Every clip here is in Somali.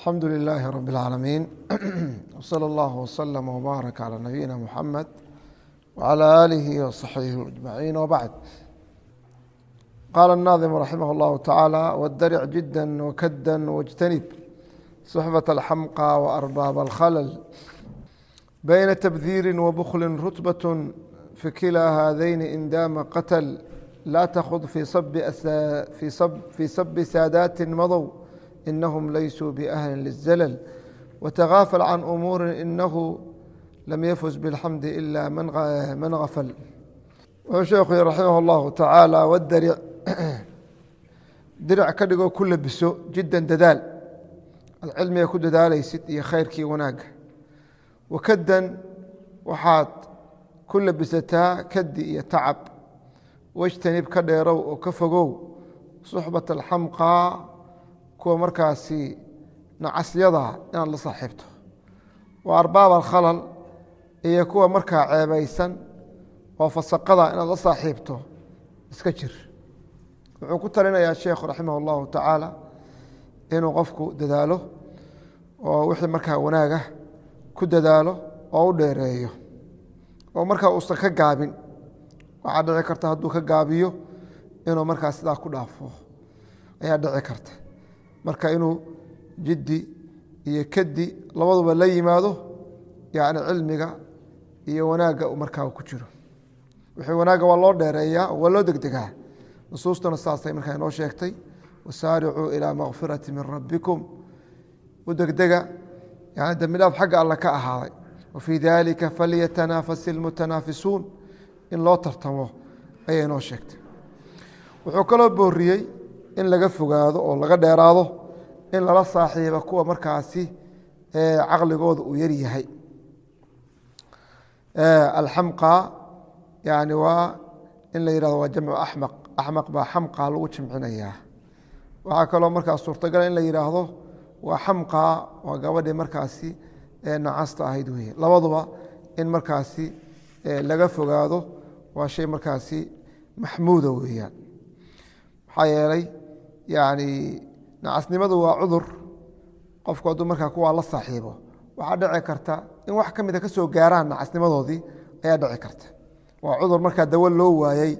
alxamdu lilaahi rab اlcaalamiin wslى اllah wslm wbaarak calى nabiyina muxamed wcalى aalihi wصaxbihi ajmaciin wbacd qaala الnaadimu raximah اllahu tacaala wاdaric jida wakada wاjtanib suxbaة alxamqa waarbaab alkhalal bayna tabdiiri wabukli rutbaة fi kilaa haadayni in daama qatl laa takhud fii sabi saadaati madow inahum laysuu biahli lلzalل wتغaafل can umuuri inahu lam yafuz bاlxamdi ila man gafl wuxuu sheekhu raximah اllahu tacaala wdaric diric ka dhigoo ku labiso jiddan dadaal ad cilmiga ku dadaalaysid iyo khayrkii wanaaga wakadan waxaad ku labisataa kadi iyo tacab wاjtanib ka dheerow oo ka fogow suxbaة اlxamqa kuwa markaasi nacasyada inaad la saaxiibto waa arbaab alkhalal iyo kuwa markaa ceebaysan oo fasaqada inaad la saaxiibto iska jir wuxuu ku talinayaa sheekhu raximah اllahu tacaala inuu qofku dadaalo oo wixii markaa wanaagah ku dadaalo oo u dheereeyo oo markaa uusan ka gaabin waxaa dhici karta hadduu ka gaabiyo inuu markaa sidaa ku dhaafo ayaa dhici karta marka inuu jiddi iyo kadi labaduba la yimaado yani cilmiga iyo wanaagga markaa ku jiro wixii wanaagga waa loo dheereeyaa waa loo degdegaa nusuustuna saasay markaa inoo sheegtay wasaaricuu ilaa makfirati min rabbikum u degdega yani dembidhaaf xagga alle ka ahaaday wafii dalika falyatanaafasi ilmutanaafisuun in loo tartamo ayay inoo sheegtay wuxuu kaloo booriyey in laga fogaado oo laga dheeraado in lala saaxiiba kuwa markaasi caqligooda uu yar yahay alxamqa yani waa in la yihahdo waa jamcu axmaq axmaq baa xamqa lagu jimcinayaa waxaa kaloo markaas suurtagala in la yidhaahdo waa xamqa waa gabadhii markaasi nacasta ahayd weye labaduba in markaasi laga fogaado waa shay markaasi maxmuuda weeyaan maxaa yeelay yani nacasnimadu waa cudur qofku hadduu markaa kuwaa la saaxiibo waxaa dhici karta in wax ka mida ka soo gaaraan nacasnimadoodii ayaa dhici karta waa cudur markaa dawo loo waayey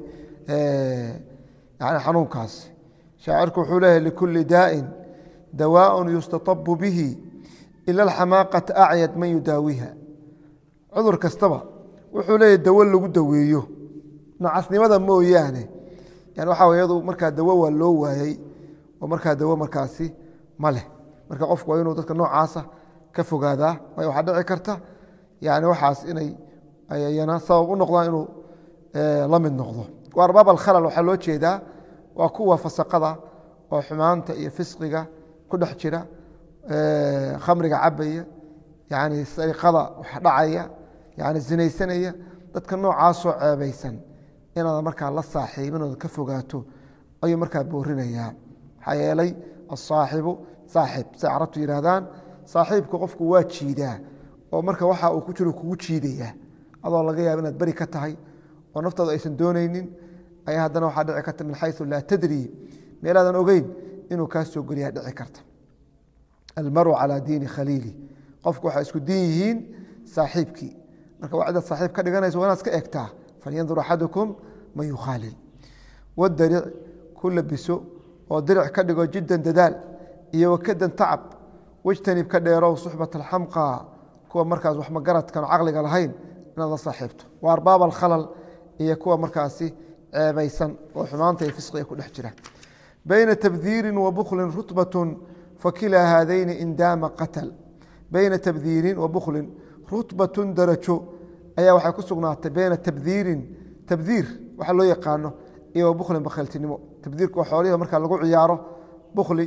yani xanuunkaas shaacirku wuxuu leeyahy likulli daa'in dawaaءun yustatabu bihi ila alxamaaqata acyad man yudaawiha cudur kastaba wuxuu leeyahy dawo lagu daweeyo nacasnimada mooyaane yani waxa w yadu markaa dawo waa loo waayey oo markaa dawo markaasi ma leh marka qofku waa inuu dadka noocaasa ka fogaadaa waayo waxaa dhici karta yani waxaas inay ayana sabab u noqdaan inuu la mid noqdo waa arbaab alkhalal waxaa loo jeedaa waa kuwa fasaqada oo xumaanta iyo fisqiga ku dhex jira khamriga cabaya yani sariqada wax dhacaya yani zinaysanaya dadka noocaasoo ceebaysan inaad markaa la saaxiibin ood ka fogaato ayuu markaa boorinayaa maxaa yeelay asaaxibu saaxib say carabtu yidhahdaan saaxiibka qofku waa jiidaa oo marka waxa uu ku jiro kugu jiidaya adoo laga yaaba inaad beri ka tahay oo naftaadu aysan doonaynin ayaa haddana waxaa dhici karta min xayu laa tadri meelaadan ogeyn inuu kaa soo geliyaa dhici karta almaru calaa diini khaliili qofku waxay isku diin yihiin saaxiibkii marka waa cidaad saaxiib ka dhiganayso waa inaad iska egtaa falyandur axadukum man yukhaalil wadaric ku labiso oo diric ka dhigo jiddan dadaal iyo wakadan tacab wejtanib ka dheerow suxbat alxamqa kuwa markaas wax magaradkan caqliga lahayn inaad la saaxiibto waa arbaab alkhalal iyo kuwa markaasi ceebaysan oo xumaanta iyo fisqiga ku dhex jira bayna tabdiirin wa buklin rutbatun fakilaa haadayni in daama qatal bayna tabdiirin wa buklin rutbatun darajo ayaa waxay ku sugnaatay bayna tabdiirin tabdiir waxa loo yaqaano iyo wa buklin bakhayltinimo tabdiirku waa xoolihi marka lagu ciyaaro bukli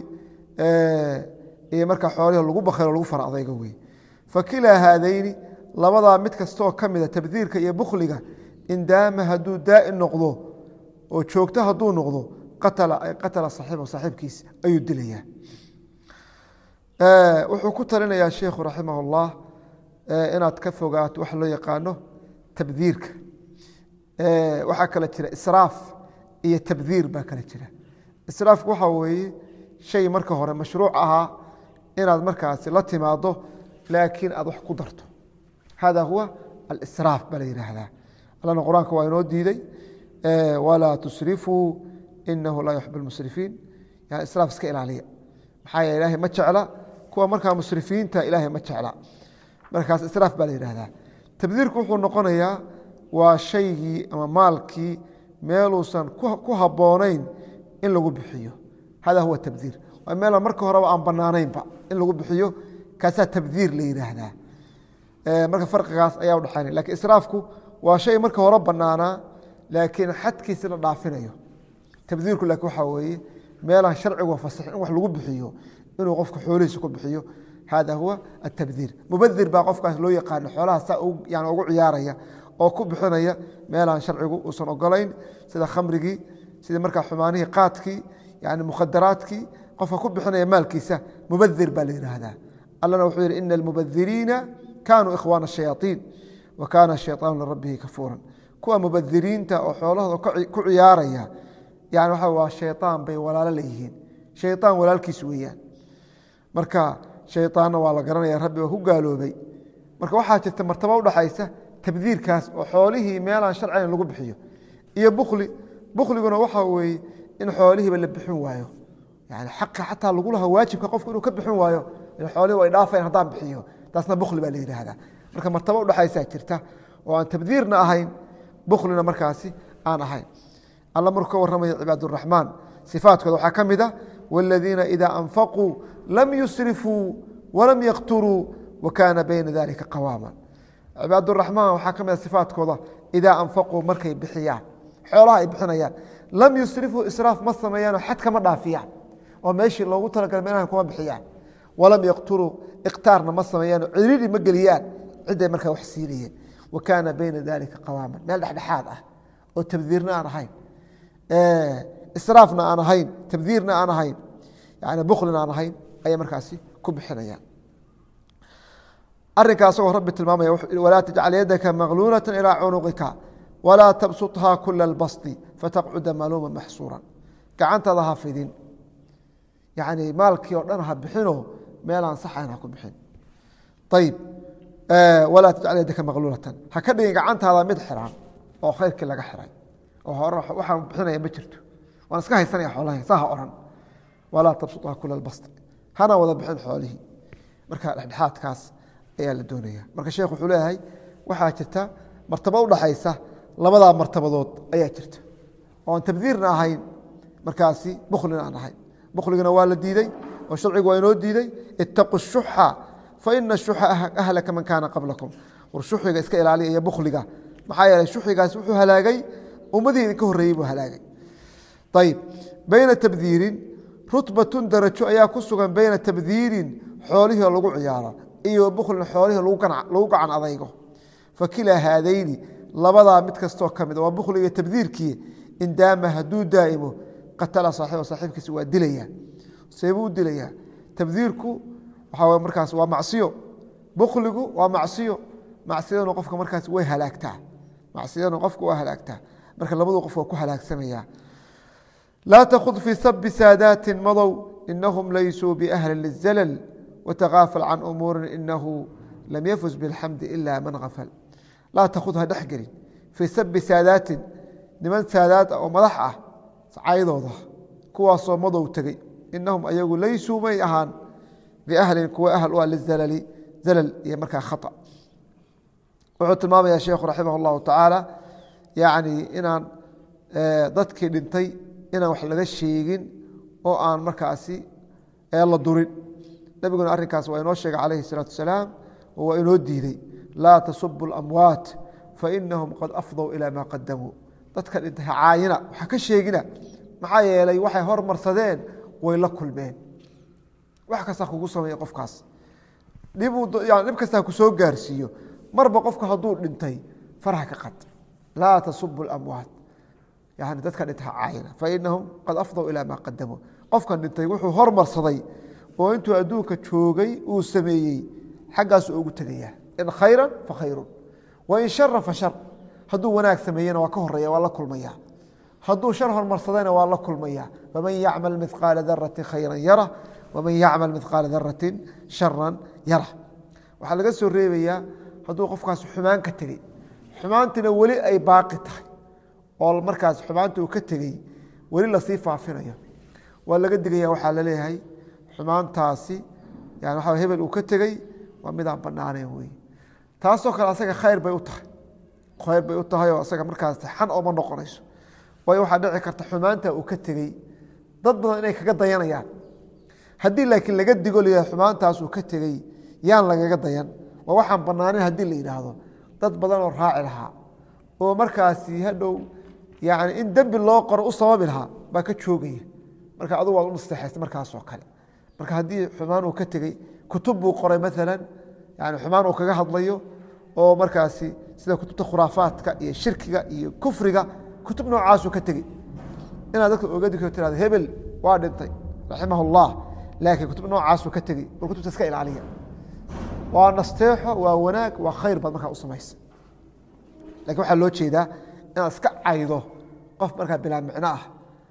iyo marka xoolihi lagu bakhaylo lagu fara adayga wey fakilaa haadayni labadaa mid kastaoo ka mida tabdiirka iyo bukhliga in daama hadduu daa'in noqdo oo joogto hadduu noqdo qatala saxiiba saaxiibkiis ayuu dilayaa wuxuu ku talinayaa sheikhu raximah اllah inaad ka fogaato waxa loo yaqaano tabdiirka waxaa kale jira israaf iyo tabdiir baa kale jira israafku waxaa weeye shay marka hore mashruuc ahaa inaad markaasi la timaado laakiin aad wax ku darto hada huwa alsraaf baa la yidhaahdaa allana qur-aanka waa inoo diiday walaa tusrifuu inahu laa yuxib اlmusrifiin yani israaf iska ilaaliya maxaa yeele ilahay ma jecla kuwa markaa musrifiinta ilaahay ma jecla markaas israaf baa la yidhahdaa tabdiirku wuxuu noqonayaa waa shaygii ama maalkii meeluusan ku habboonayn in lagu bixiyo hada huwa tabdiir waa meela marka horeba aan banaanaynba in lagu bixiyo kaasaa tabdiir la yidhaahdaa marka farqigaas ayaa udhexaynaya lakin israafku waa shay marka hore banaanaa laakiin xadkiisi la dhaafinayo tabdiirku laakiin waxaa weeye meelaan sharcigu fasaxin in wax lagu bixiyo inuu qofka xoolihiisa ku bixiyo hada huwa atabdiir mubadir baa qofkaas loo yaqaano xoolaha saa yani ugu ciyaaraya oo ku bixinaya meelaan sharcigu uusan ogolayn sida khamrigii sida markaa xumaanihii qaadkii yani mukhadaraadkii qofka ku bixinaya maalkiisa mubadir baa la yidhaahdaa allana wuxuu yihi ina almubadiriina kaanuu ikhwaana shayaaiin wa kaana shayaanu lirabihi kafuuran kuwa mubadiriinta oo xoolahooda ku ciyaaraya yani waxa waa shayaan bay walaalo leeyihiin shayaan walaalkiis weeyaan marka shayaanna waa la garanaya rabbi waa ku gaaloobay marka waxaa jirta martaba udhaxaysa tabdiirkaas oo xoolihii meelaan sharcigan lagu bixiyo iyo bukli bukliguna waxa weeye in xoolihiiba la bixin waayo yani xaqa xataa lagu laha waajibka qofku inuu ka bixin waayo xoolihi way dhaafayn haddaan bixiyo taasna bukli baa la yidhaahdaa marka martaba udhaxaysaa jirta oo aan tabdiirna ahayn buklina markaasi aan ahayn alla markuu ka warramaya cibaaduraxmaan sifaatkooda waxaa ka mid a wاladiina ida anfaquu lam yusrifuu walam yaqturuu wa kaana bayna dalika qawaama cibaaduraxmaan waxaa ka mid a sifaatkooda idaa anfaquu markay bixiyaan xoolaha ay bixinayaan lam yusrifuu israaf ma sameeyaanoo xad kama dhaafiyaan oo meeshii loogu talagalay meelahan kuma bixiyaan walam yaqturuu ikhtaarna ma sameeyaanoo ciriiri ma geliyaan ciday markaa wax siinayeen wa kaana bayna dalika qawaaman meel dhexdhexaad ah oo tabdiirna aan ahayn israafna aan ahayn tabdiirna aan ahayn yani buklina aan ahayn ayay markaasi ku bixinayaan arinkaa asagoo rabbi tilmaamaya walaa tajcal yadaka magluulata ilaa cunuqika walaa tabsuthaa kula اlbasdi fataqcuda maluuma maxsuura gacantaada ha fidin yani maalkii oo dhan ha bixinoo meelaan saxayn ha ku bixin ayib walaa tajcal yadaka magluulatan ha ka dhigin gacantaada mid xiran oo khayrkii laga xiray oo hore waxaan bixinaya ma jirto waan iska haysanaya xoolaha saa ha ohan walaa tabsuthaa kula اlbasdi hana wada bixin xoolihii marka dhexdhexaadkaas ayaa la doonaya marka sheekh wuxuu leeyahay waxaa jirta martabo udhaxaysa labadaa martabadood ayaa jirta oon tabdiirna ahayn markaasi buklina aan ahayn bukligana waa la diidey oo sharcigu waa inoo diidey itaqu shuxa faina shuxa ahlaka man kaana qablakum war shuxiga iska ilaaliya iyo bukliga maxaa yeeley shuxigaas wuxuu halaagay ummadii idinka horreeyey buu halaagay ayib bayna tabdiirin rutbatun darajo ayaa ku sugan bayna tabdiirin xoolihii oo lagu ciyaaro iyo buklin xoolihii lagu gacan adaygo fakilaa haadayni labadaa mid kastoo ka mid waa bukliga tabdiirkii indaama hadduu daa'imo qatala saaxiba saaxiibkiisa waa dilaya seebuu u dilayaa tabdiirku waxaa markaas waa macsiyo bukligu waa macsiyo macsiyaduna qofka markaas way halaagtaa macsiyaduna qofka waa halaagtaa marka labadu qof waa ku halaagsamaya laa takud fii sabi saadaati madow inahum laysuu biahli lizalal wtakaafal can umuuri inahu lam yafuz biاlxamdi ila man afal laa takud ha dhex gelin fii sabi saadaatin niman saadaad oo madax ah caydooda kuwaasoo madow tegey inahum ayagu laysuu may ahaan biahlin kuwa ahl u ah lizalali zalal iyo markaa khaa wuxuu tilmaamaya sheekhu raximah اllahu tacaala yani inaan dadkii dhintay inaan wax laga sheegin oo aan markaasi la durin nabiguna arrinkaas waa inoo sheegay calayhi الsalaatu wasalaam oo waa inoo diidey laa tasubu اlamwaat fainahum qad afdow ilaa maa qadamuu dadka dhintay hacaayina waxa ka sheegina maxaa yeelay waxay hormarsadeen way la kulmeen wax kasta kugu sameeya qofkaas dhib kasta ku soo gaarsiiyo marba qofku hadduu dhintay farha ka qad laa tasubu اlamwaat yani dadka dhintay hacaayina fainahum qad afdow ilaa maa qadamuu qofkan dhintay wuxuu hormarsaday oo intuu adduunka joogay uu sameeyey xaggaasu ugu tegaya in khayra fa khayru wain shara fa shar hadduu wanaag sameeyena waa ka horeya waa la kulmaya hadduu shar hormarsadayna waa la kulmaya faman yacmal midqaala darati khayra yara waman yacmal midqaala darati sharan yara waxaa laga soo reebayaa hadduu qofkaas xumaan ka tegey xumaantina weli ay baaqi tahay oo markaas xumaanta uu ka tegey weli lasii faafinayo waa laga digaya waxaa laleeyahay xumaantaasi yani waxa hebel uu ka tegey waa midaan banaanayn wey taasoo kale asaga khayr bay u tahay khayr bay u tahay oo asaga markaas xan ooma noqonayso waayo waxaa dhici karta xumaanta uu ka tegey dad badan inay kaga dayanayaan haddii laakiin laga digo layahay xumaantaas uu ka tegey yaan lagaga dayan waa waxaan banaanin haddii la yidhaahdo dad badan oo raaci lahaa oo markaasi hadhow yani in dembi loo qoro u sababi lahaa baa ka joogaya marka adugu waad u nasteexaysa markaasoo kale marka haddii xumaan uu ka tegey kutub buu qoray maalan yani xumaan uu kaga hadlayo oo markaasi sida kutubta khuraafaadka iyo shirkiga iyo kufriga kutub noocaasuu ka tegey inaad dadka oga digto tirado hebel waa dhintay raximah اllah laakiin kutub noocaasuu ka tegey bal kutubta iska ilaaliya waa nasteexo waa wanaag waa khayr baad markaa u samaysa lakin waxaa loo jeedaa inaad iska caydo qof markaa bilaa micno ah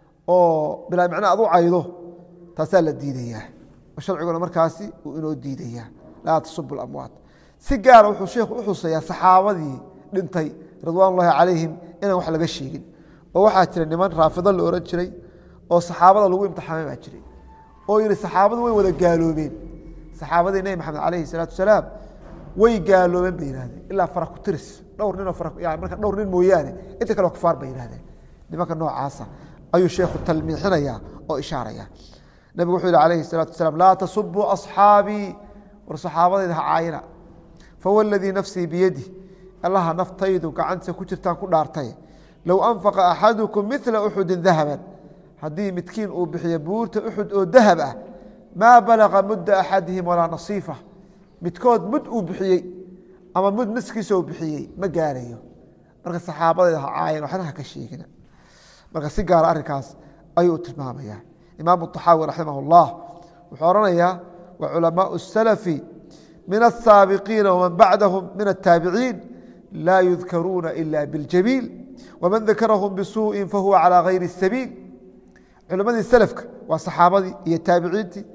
oo bilaa micno aad u caydo taasaa la diidayaa sharciguna markaasi uu inoo diidayaa laa tasubu amwaat si gaara wuxuu sheikhu u xuseeyaa saxaabadii dhintay ridwaan ullahi calayhim inaan wax laga sheegin oo waxaa jira niman raafido la ohan jiray oo saxaabada lagu imtixaamay baa jiray oo yihi saxaabadu way wada gaaloobeen saxaabadii nebi maxamed calayhi salaatu wasalaam way gaaloobeen bay yihahdeen ilaa fara ku tiris dhowr ninoo yani marka dhowr nin mooyaane inta kale kufaar bay yihahdeen nimanka noocaasa ayuu sheekhu talmiixinaya oo ishaaraya nabigu wuxuu yihi calayhi salaatu wasalaam laa tasubuu asxaabii war saxaabadayda ha caayina fawladii nafsii biyadi allaha naftaydu gacantiisa ku jirtaan ku dhaartay low anfaqa axadukum mila uxudin dahaban haddii midkiin uu bixiyo buurta uxud oo dahab ah maa balaqa mudda axadihim walaa nasiifa midkood mud uu bixiyey ama mud niskiisa uu bixiyey ma gaarayo marka saxaabadayda ha caayan waxna ha ka sheegina marka si gaara arrinkaas ayuu tilmaamaya imaamu طaxaawi raximah اllah wuxuu odhanayaa wa culamaau الsalafi min الsaabiqiina wman bacdahum min الtaabiciin laa yudkaruuna ila biاljamiil wman dakarahum bisuuءi fahuwa calى gayri الsabiil culimadii selafka waa saxaabadii iyo taabiciintii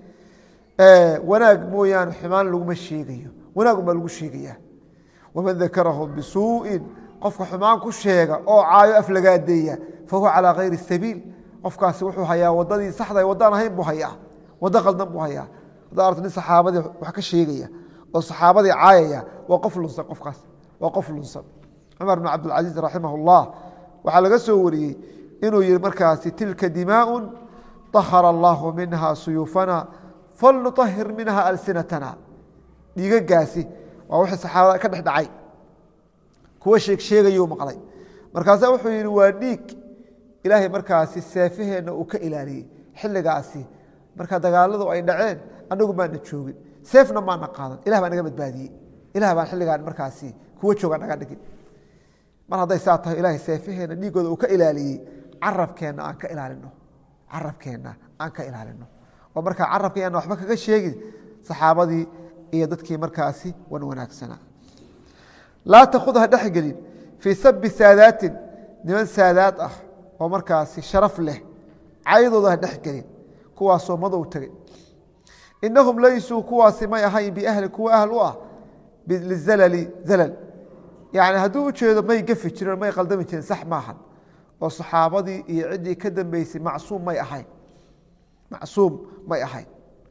wanaag mooyaane xumaan laguma sheegayo wanaag unbaa lagu sheegaya waman dakarahum bisuuءin qofka xumaan ku sheega oo caayo aflagaadeeya fahuwa calى gayri الsabiil qofkaasi wuxuu hayaa wadadii saxda wadaan ahayn buu hayaa wado qaldan buu hayaa haddaa arto nin saxaabadii wax ka sheegaya oo saxaabadii caayaya waa qof lunsan qofkaas waa qof lunsan cumar bn cabdilcaziiz raximah اllah waxaa laga soo wariyey inuu yihi markaasi tilka dimaaءu طahara allahu minha suyuufana falnuطahir minha alsinatana dhiigagaasi waa wixii saxaabada ka dhex dhacay kuwa sheeg sheegayuu maqlay markaasa wuxuu yihi waa dhiig ilaahay markaasi seefaheenna uu ka ilaaliyey xilligaasi marka dagaaladu ay dhaceen anagu maana joogin seefna maana qaadan ilah baa naga badbaadiyey ilah baan xilligaan markaasi kuwa jooga naga dhigin mar hadday saa tahay ilahay seefaheenna dhiigooda uu ka ilaaliyey carabkeenna aan ka ilaalino carabkeenna aan ka ilaalino oo markaa carabka yaana waxba kaga sheegin saxaabadii iyo dadkii markaasi wan wanaagsanaa laa takud ha dhexgelin fii sabi saadaatin niman saadaad ah oo markaasi sharaf leh caydooda ha dhexgelin kuwaasoo madow tegey inahum laysuu kuwaasi may ahayn biahli kuwa ahl u ah lizalali zalal yani hadduu ujeedo may gafi jireen may qaldami jireen sax maahan oo saxaabadii iyo ciddii ka dambeysay macsuum may ahayn macsuum may ahayn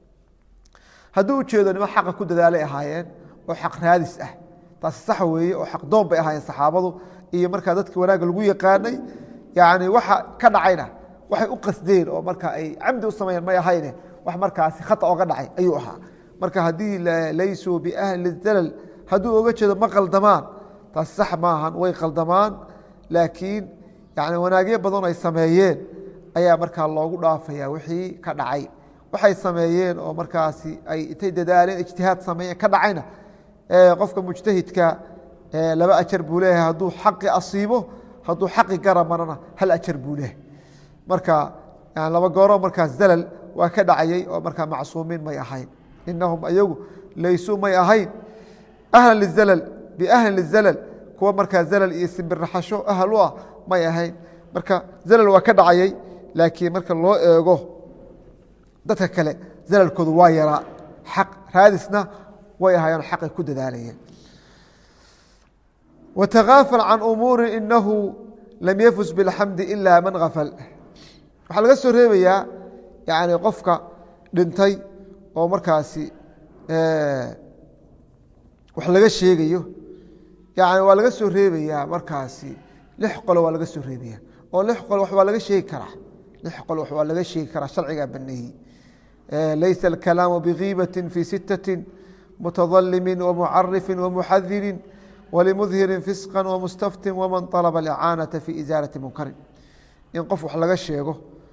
hadduu ujeedo niman xaqa ku dadaalay ahaayeen oo xaq raadis ah taasi sax weeye oo xaq doon bay ahaayeen saxaabadu iyo markaa dadkii wanaagga lagu yaqaanay yani waxa ka dhacayna waxay u qasdeen oo marka ay camdi u sameeyeen may ahayne wax markaasi khata oga dhacay ayuu ahaa marka haddii laysuu biahli zalal hadduu oga jeedo ma qaldamaan taasi sax maahan way qaldamaan laakiin yani wanaagyo badan ay sameeyeen ayaa markaa loogu dhaafaya wixii ka dhacay waxay sameeyeen oo markaasi ay intay dadaaleen ijtihaad sameeyeen ka dhacayna qofka mujtahidka laba ajar buu leeyahay hadduu xaqi asiibo hadduu xaqi gara marana hal ajar buu leeyahay marka laba gooro markaas zalal waa ka dhacayey oo markaa macsuumiin may ahayn inahum ayagu laysuu may ahayn ahlan lizalal biahli lizalal kuwa markaa zalal iyo simbiraxasho ahal u ah may ahayn marka zalal waa ka dhacayey laakiin marka loo eego dadka kale zalalkoodu waa yaraa xaq raadisna way ahaayeen xaqay ku dadaalayeen watakaafal can umuuri inahu lam yafus biاlxamdi ila man afal waxaa laga soo reebayaa yani qofka dhintay oo markaasi wax laga sheegayo yani waa laga soo reebayaa markaasi lix qolo waa laga soo reebaya oo lix qol wax waa laga sheegi karaa lix qol wax waa laga sheegi karaa sharcigaa baneeyey laysa alkalaamu bigiibati fi sitati mutadalimi wamucarifi wamuxadirin walimudhirin fisqa wamustaftin waman alaba alicaanata fi isaalati munkarin in qof wax laga sheego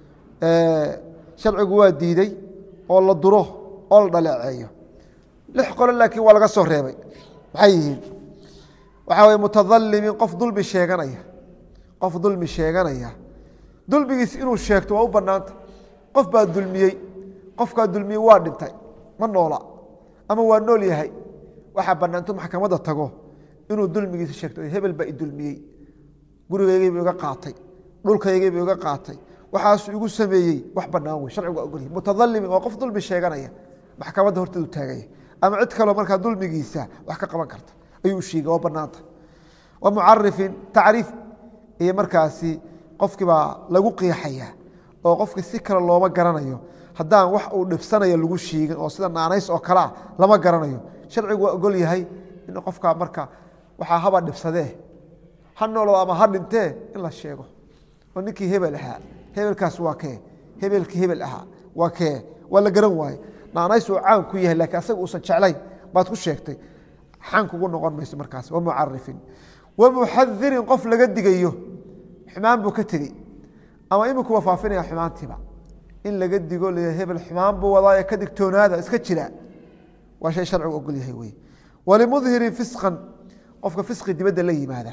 sharcigu waa diiday oo la duro oo la dhaleeceeyo lix qolo laakiin waa laga soo reebay maxay yihiin waxaa weye mutadalimin qof dulmi sheeganaya qof dulmi sheeganaya dulmigiis inuu sheegto waa u banaanta qof baa dulmiyey qofkaa dulmiyey waa dhintay ma noola ama waa nool yahay waxaa banaantu maxkamadda tago inuu dulmigiisa sheegto hebel baa idulmiyey gurigaygiibu iga qaatay dhulkaygiibu iga qaatay waxaasu igu sameeyey wax banaan wey sharcigu waa ogolyahy mutadalimin waa qof dulmi sheeganaya maxkamadda horteedu taagaya ama cid kaloo markaa dulmigiisa wax ka qaban karta ayuu sheegay waa banaanta wa mucarifin tacriif iyo markaasi qofkii baa lagu qiixaya oo qofki si kale looma garanayo haddaan wax uu dhibsanayo lagu sheegin oo sida naanays oo kalea lama garanayo sharcigu waa ogol yahay in qofkaa marka waxaa haba dhibsadee ha nooloo ama ha dhintee in la sheego oo ninkii hebel ahaa hebelkaas waa kee hebelkii hebel ahaa waa kee waa la garan waaye naanays uu caan ku yahay lakiin asaga uusan jeclayn baad ku sheegtay xan kugu noqon mayso markaas wa mucarifin wa muxadirin qof laga digayo xumaan buu ka tegey ama imikuwa faafinaya xumaantiiba in laga digo l hebel xumaan buu wadaaye ka digtoonaada iska jira waa shay sharcigu ogol yahay wey walimudhirin fisqan qofka fisqi dibadda la yimaada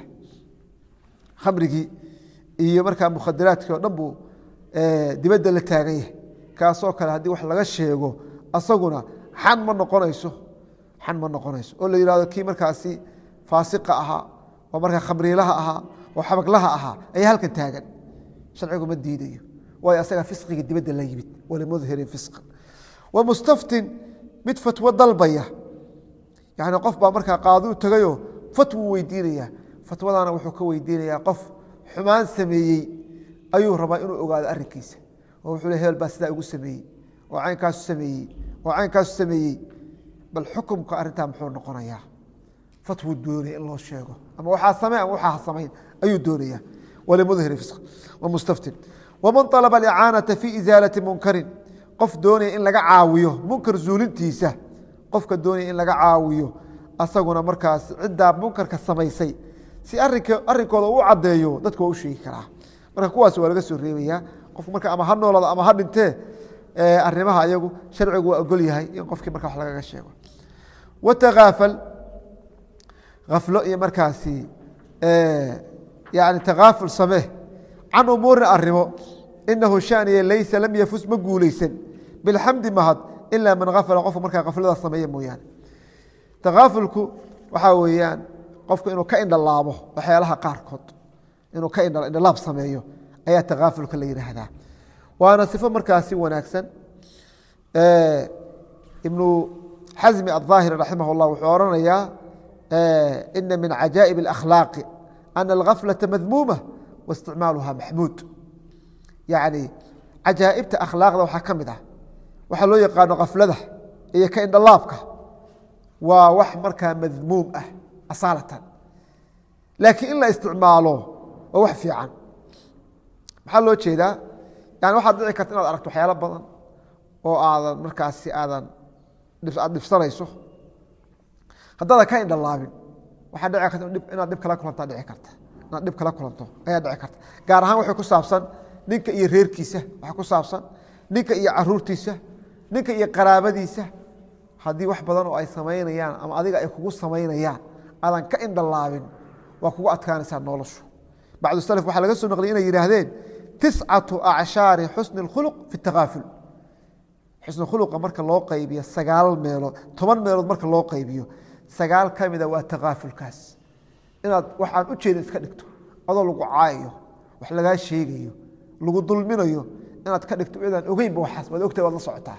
khamrigii iyo markaa mukhadiraadkii o dhan buu dibadda la taagan yahay kaasoo kale haddii wax laga sheego asaguna xan ma noqonayso xan ma noqonayso oo la yihahdo kii markaasi faasiqa ahaa oo markaa khamriilaha ahaa oo xabaglaha ahaa ayaa halkan taagan sharcigu ma diidayo waayo asaga fisqiga dibadda la yimid walimudhirin fisqan wa mustaftin mid fatwo dalbaya yani qof baa markaa qaadi u tagayo fatwu weydiinaya fatwadana wuxuu ka weydiinayaa qof xumaan sameeyey ayuu rabaa inuu ogaado arinkiisa oo wuxuu le hebel baa sidaa igu sameeyey oo caynkaasu sameeyey oo caynkaasu sameeyey bal xukumka arrintaa muxuu noqonayaa fatwu doonaya in loo sheego ama waxaa samey ama waxaa samayn ayuu doonaya walimudhiri fisq wamustaftin waman alaba alicaanata fi isaalati munkarin qof doonaya in laga caawiyo munkar zuulintiisa qofka doonaya in laga caawiyo asaguna markaas ciddaa munkarka samaysay si arinka arinkooda u caddeeyo dadku waa u sheegi karaa marka kuwaas waa laga soo reebaya qof marka ama ha noolada ama ha dhintee arimaha ayagu sharcigu waa ogol yahay in qofkii marka wax lagaga sheego watakaafal aflo iyo markaasi yani takaaful samee can umuurin arimo inahu shaniya laysa lam yafus ma guuleysan bilxamdi mahad ilaa man afala qofka markaa kaflada sameeya mooyaane takaafulku waxaa weeyaan qofku inuu ka indhalaabo waxyaalaha qaarkood inuu ka indhalaab sameeyo ayaa takaafulka la yihaahdaa waana sifo markaasi wanaagsan ibnu xasmi aلظaahiri raximah اllah wuxuu oranayaa ina min cajaa'ib اlakhlaaqi ana algaflaةa madmuuma waisticmaaluha maxmuud yani cajaa'ibta akhlaaqda waxaa ka mid ah waxaa loo yaqaano kaflada iyo ka indhalaabka waa wax markaa madmuum ah asaalatan laakiin in la isticmaalo waa wax fiican maxaa loo jeedaa yani waxaad dhici karta inaad aragto waxyaalo badan oo aadan markaasi aadan aad dhibsanayso haddaadan ka indhalaabin waxaa dhici karta inaad dhib kala kulantaa dhici karta inaad dhib kala kulanto ayaa dhici karta gaar ahaan waxay ku saabsan ninka iyo reerkiisa waxaa ku saabsan ninka iyo caruurtiisa ninka iyo qaraabadiisa haddii wax badan oo ay samaynayaan ama adiga ay kugu samaynayaan aadan ka indhalaabin waa kugu adkaanaysaa noloshu bacdu salaf waxaa laga soo naqliyay inay yidhaahdeen tiscatu acshaari xusni اkhuluq fi اtakaaful xusni khuluqa marka loo qaybiyo sagaal meelood toban meelood marka loo qaybiyo sagaal ka mida waa takaafulkaas inaad waxaan u jeeda iska dhigto adoo lagu caayayo wax lagaa sheegayo lagu dulminayo inaad ka dhigto iyadaan ogeynba waxaas waad ogtahay waad la socotaa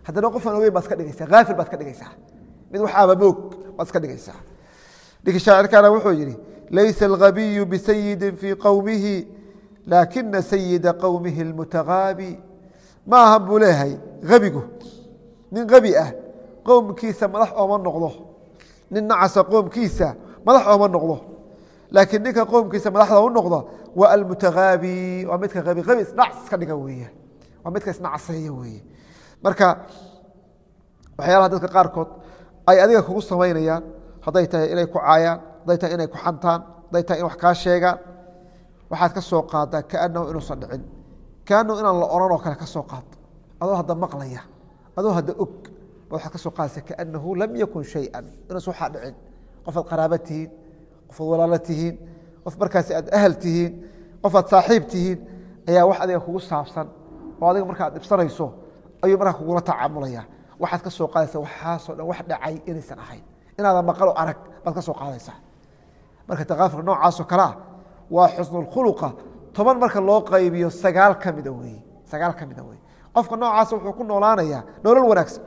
haddana qofaan ogeyn baad iska dhigaysaa haafil baad ka dhigaysaa mid waxaaba moog baad iska dhigaysaa ninki shaacirkaana wuxuu yidhi laysa algabiyu bisayidin fii qowmihi laakina sayida qowmihi اlmutagaabi ma aha buu leeyahay abigu nin abi ah qowmkiisa madax ooma noqdo nin nacasa qoomkiisa madax ooma noqdo laakiin ninka qoomkiisa madaxda u noqda waa almutagaabi waa midka abi abi isnacs iska dhiga weeye waa midka isnacaseeya weeye marka waxyaalaha dadka qaarkood ay adiga kugu samaynayaan hadday tahay inay ku caayaan hadday tahay inay ku xantaan hadday tahay in wax kaa sheegaan waxaad ka soo qaadaa kaanahu inuusan dhicin kaanahu inaan la oran oo kale ka soo qaad adoo hadda maqlaya adoo hadda og waxaad ka soo qaadaysa kaanahu lam yakun shayan inuusan waxaa dhicin qofaad qaraaba tihiin qofaad walaalo tihiin qof markaasi aad ahal tihiin qofaad saaxiib tihiin ayaa wax adiga kugu saabsan oo adiga marka ad dhibsanayso ayuu markaa kugula tacaamulaya waxaad ka soo qaadaysa waxaasoo dhan wax dhacay inaysan ahayn inaadan maqalo arag baad ka soo qaadaysaa marka takaafurka noocaasoo kalea waa xusnulkhuluqa toban marka loo qaybiyo sagaal ka mida weye sagaal ka mida weye qofka noocaas wuxuu ku noolaanayaa nolol wanaagsan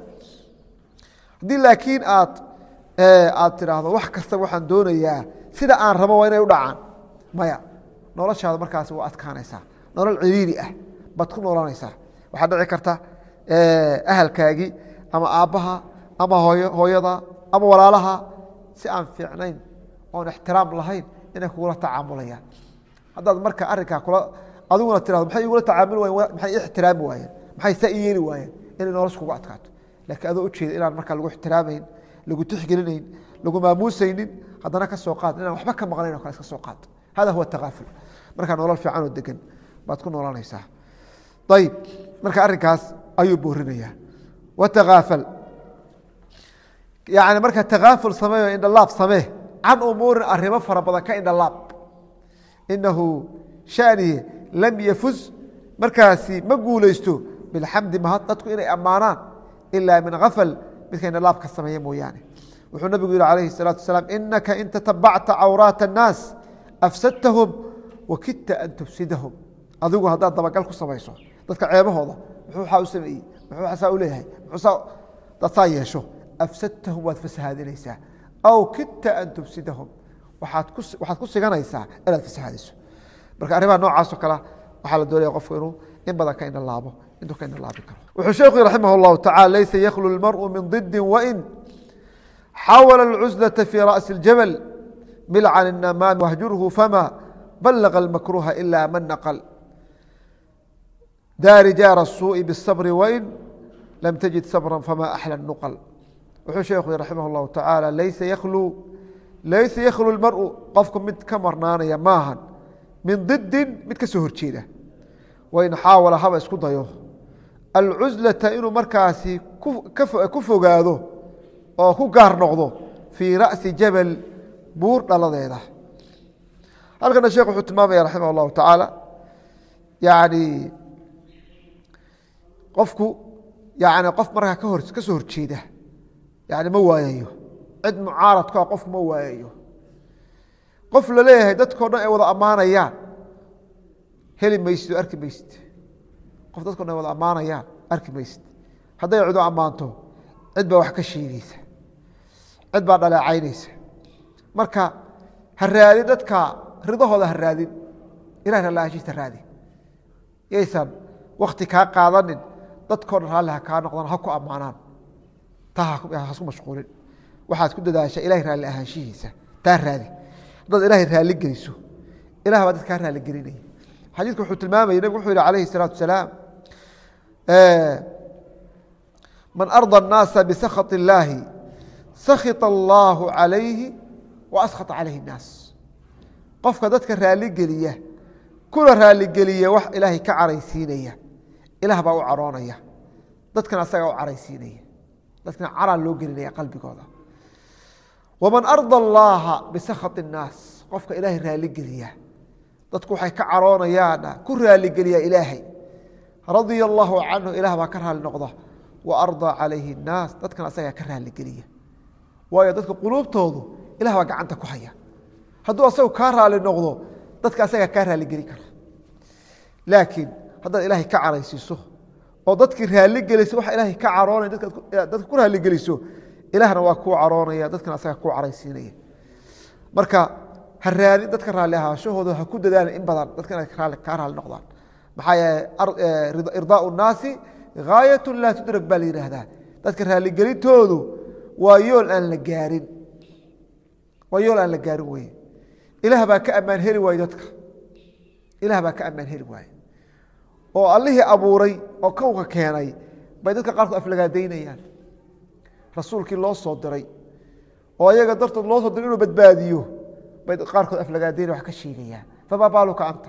haddii laakiin aad aad tidhaahdo wax kasta waxaan doonayaa sida aan rabo waa inay u dhacaan maya noloshaada markaasi waa adkaanaysaa nolol ciriiri ah baad ku noolanaysaa waxaad dhici karta ahalkaagii ama aabbaha ama hooyada ama walaalaha si aan fiicnayn oon ixtiraam lahayn inay kugula tacaamulayaan haddaad marka arinkaa kula adiguna tirado maxay igula tacaamuli wayen maxay i ixtiraami waayeen maxay saa i yeeli waayeen inay nolosha kugu adkaato laakiin adoo ujeeda inaan markaa lagu ixtiraamayn lagu tixgelinayn lagu maamuusaynin haddana ka soo qaad inaan waxba ka maqnayn o kale iska soo qaad hada huwa takaaful markaa nolol fiican oo degan baad ku noolanaysaa ayib marka arrinkaas ayuu boorinayaa watakaafal yani marka takaaful sameeyo indhalaab samee can umuurin arrimo fara badan ka indhalaab inahu shaniye lam yafuz markaasi ma guulaysto bilxamdi mahad dadku inay ammaanaan ilaa min afal midka indhalaab ka sameeya mooyaane wuxuu nabigu yihi alayhi الsalaatu wasalaam inaka in tatabacta cawraat الnaas afsadtahum wakidta an tufsidahum adigu haddaad dabagal ku samayso dadka ceebahooda muxuu waxaa u sameeyey muxuu waxaa u leeyahay muxuu dad saa yeesho afsadtahum waad fasahaadinaysaa aw kidta an tufsidahum waaad ku waxaad ku siganaysaa inaad fasahaadiso marka arrimaha noocaasoo kale waxaa la doonaya qofku inuu in badan ka indhalaabo intuu ka indhalaabi karo wuxuu sheekhu raximah اllahu tacala laysa yakhlu اlmarءu min ضidi wain xawala اlcuزlaةa fii ra'si اljabل milcan الnamaam wahjurhu fama balaga اlmakruha ila man naql daari jaara الsuuءi bالصbr wain lam tajid sabra fama axlى الnuql wuxuu sheekhu raximah اllahu tacaala laysa yakhlu laysa yakhlu اlmarءu qofku mid ka marnaanaya maahan min didin mid ka soo horjeeda wain xaawala haba isku dayo alcuزlata inuu markaasi ku fogaado oo ku gaar noqdo fii ra'si jabal buur dhaladeeda halkana sheekh wuxuu tilmaamaya raximah اllahu tacaala yani qofku yani qof markaa kahor ka soo horjeeda yani ma waayayo cid mucaaradku ah qofku ma waayayo qof la leeyahay dadkao dhan ay wada ammaanayaan heli maysid oo arki maysid qof dadko dhan ay wada ammaanayaan arki maysid hadday cidu ammaanto cid baa wax ka sheegeysa cid baa dhaleecaynaysa marka ha raadin dadka ridahooda ha raadin ilah ralaashiisa raadi yaysan wakti kaa qaadanin dadkao dhan raalli ha kaa noqdaan ha ku ammaanaan taa hasku mashquulin waxaad ku dadaashaa ilahay raalli ahaanshihiisa taa raadi haddaad ilaahay raalli geliso ilah baa dad kaa raalli gelinaya xadiidku wuxuu tilmaamaya nabig wuxuu yihi alayhi الsalaatu wasalaam man arضى الnaasa bsakhaط اllaahi sakhita اllahu عalayhi wa askhata calayhi الnaas qofka dadka raalligeliya kuna raalligeliya wax ilaahay ka caraysiinaya ilaah baa u caroonaya dadkana asagaa u caraysiinaya dadkana caraa loo gelinaya qalbigooda waman arضى اllaha bisakhaط الnaas qofka ilaahay raalligeliya dadku waxay ka caroonayaana ku raaligeliya ilaahay radia allahu canhu ilah baa ka raali noqda wa ardaa calayhi الnaas dadkana asagaa ka raaligeliya waayo dadka quluubtoodu ilah baa gacanta ku haya hadduu asagu kaa raali noqdo dadka asagaa kaa raaligeli kara laakiin haddaad ilaahay ka caraysiiso oo dadkii raaligeliso waxa ilaahay ka caroonaya dadka ku raaligeliso ilaahna waa kuu caroonaya dadkana asaga kuu caraysiinaya marka ha raadin dadka raalli ahaashahooda ha ku dadaalin in badan dadka inay kaa raalli noqdaan maxaa yeele irdaau nnaasi gaayat laa tudrak baa la yidhaahdaa dadka raalligelintoodu waa yool aan la gaarin waa yool aan la gaarin weye ilaah baa ka ammaan heli waaye dadka ilaah baa ka ammaan heli waaye oo allihii abuuray oo kownka keenay bay dadka qaarkood aflagaadaynayaan rasuulkii loo soo diray oo ayaga dartood loo soo diray inuu badbaadiyo bay qaarkood aflagaadaynaya wax ka sheegayaan famaa baaluka anta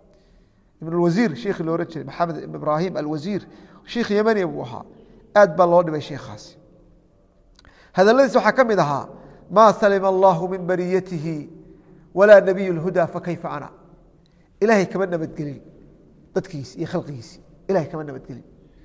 ibn اwasiir shiikhi lo ohan jiray maxamed ibn ibraahim alwasiir shiikh yemania buu ahaa aad baa loo dhibay shiikhaasi hadaladiis waxaa ka mid ahaa maa salima allahu min bariyatihi walaa nabiy اlhuda fakayfa ana ilaahay kama nabadgelin dadkiisi iyo khalqigiisi ilahay kama nabadgelin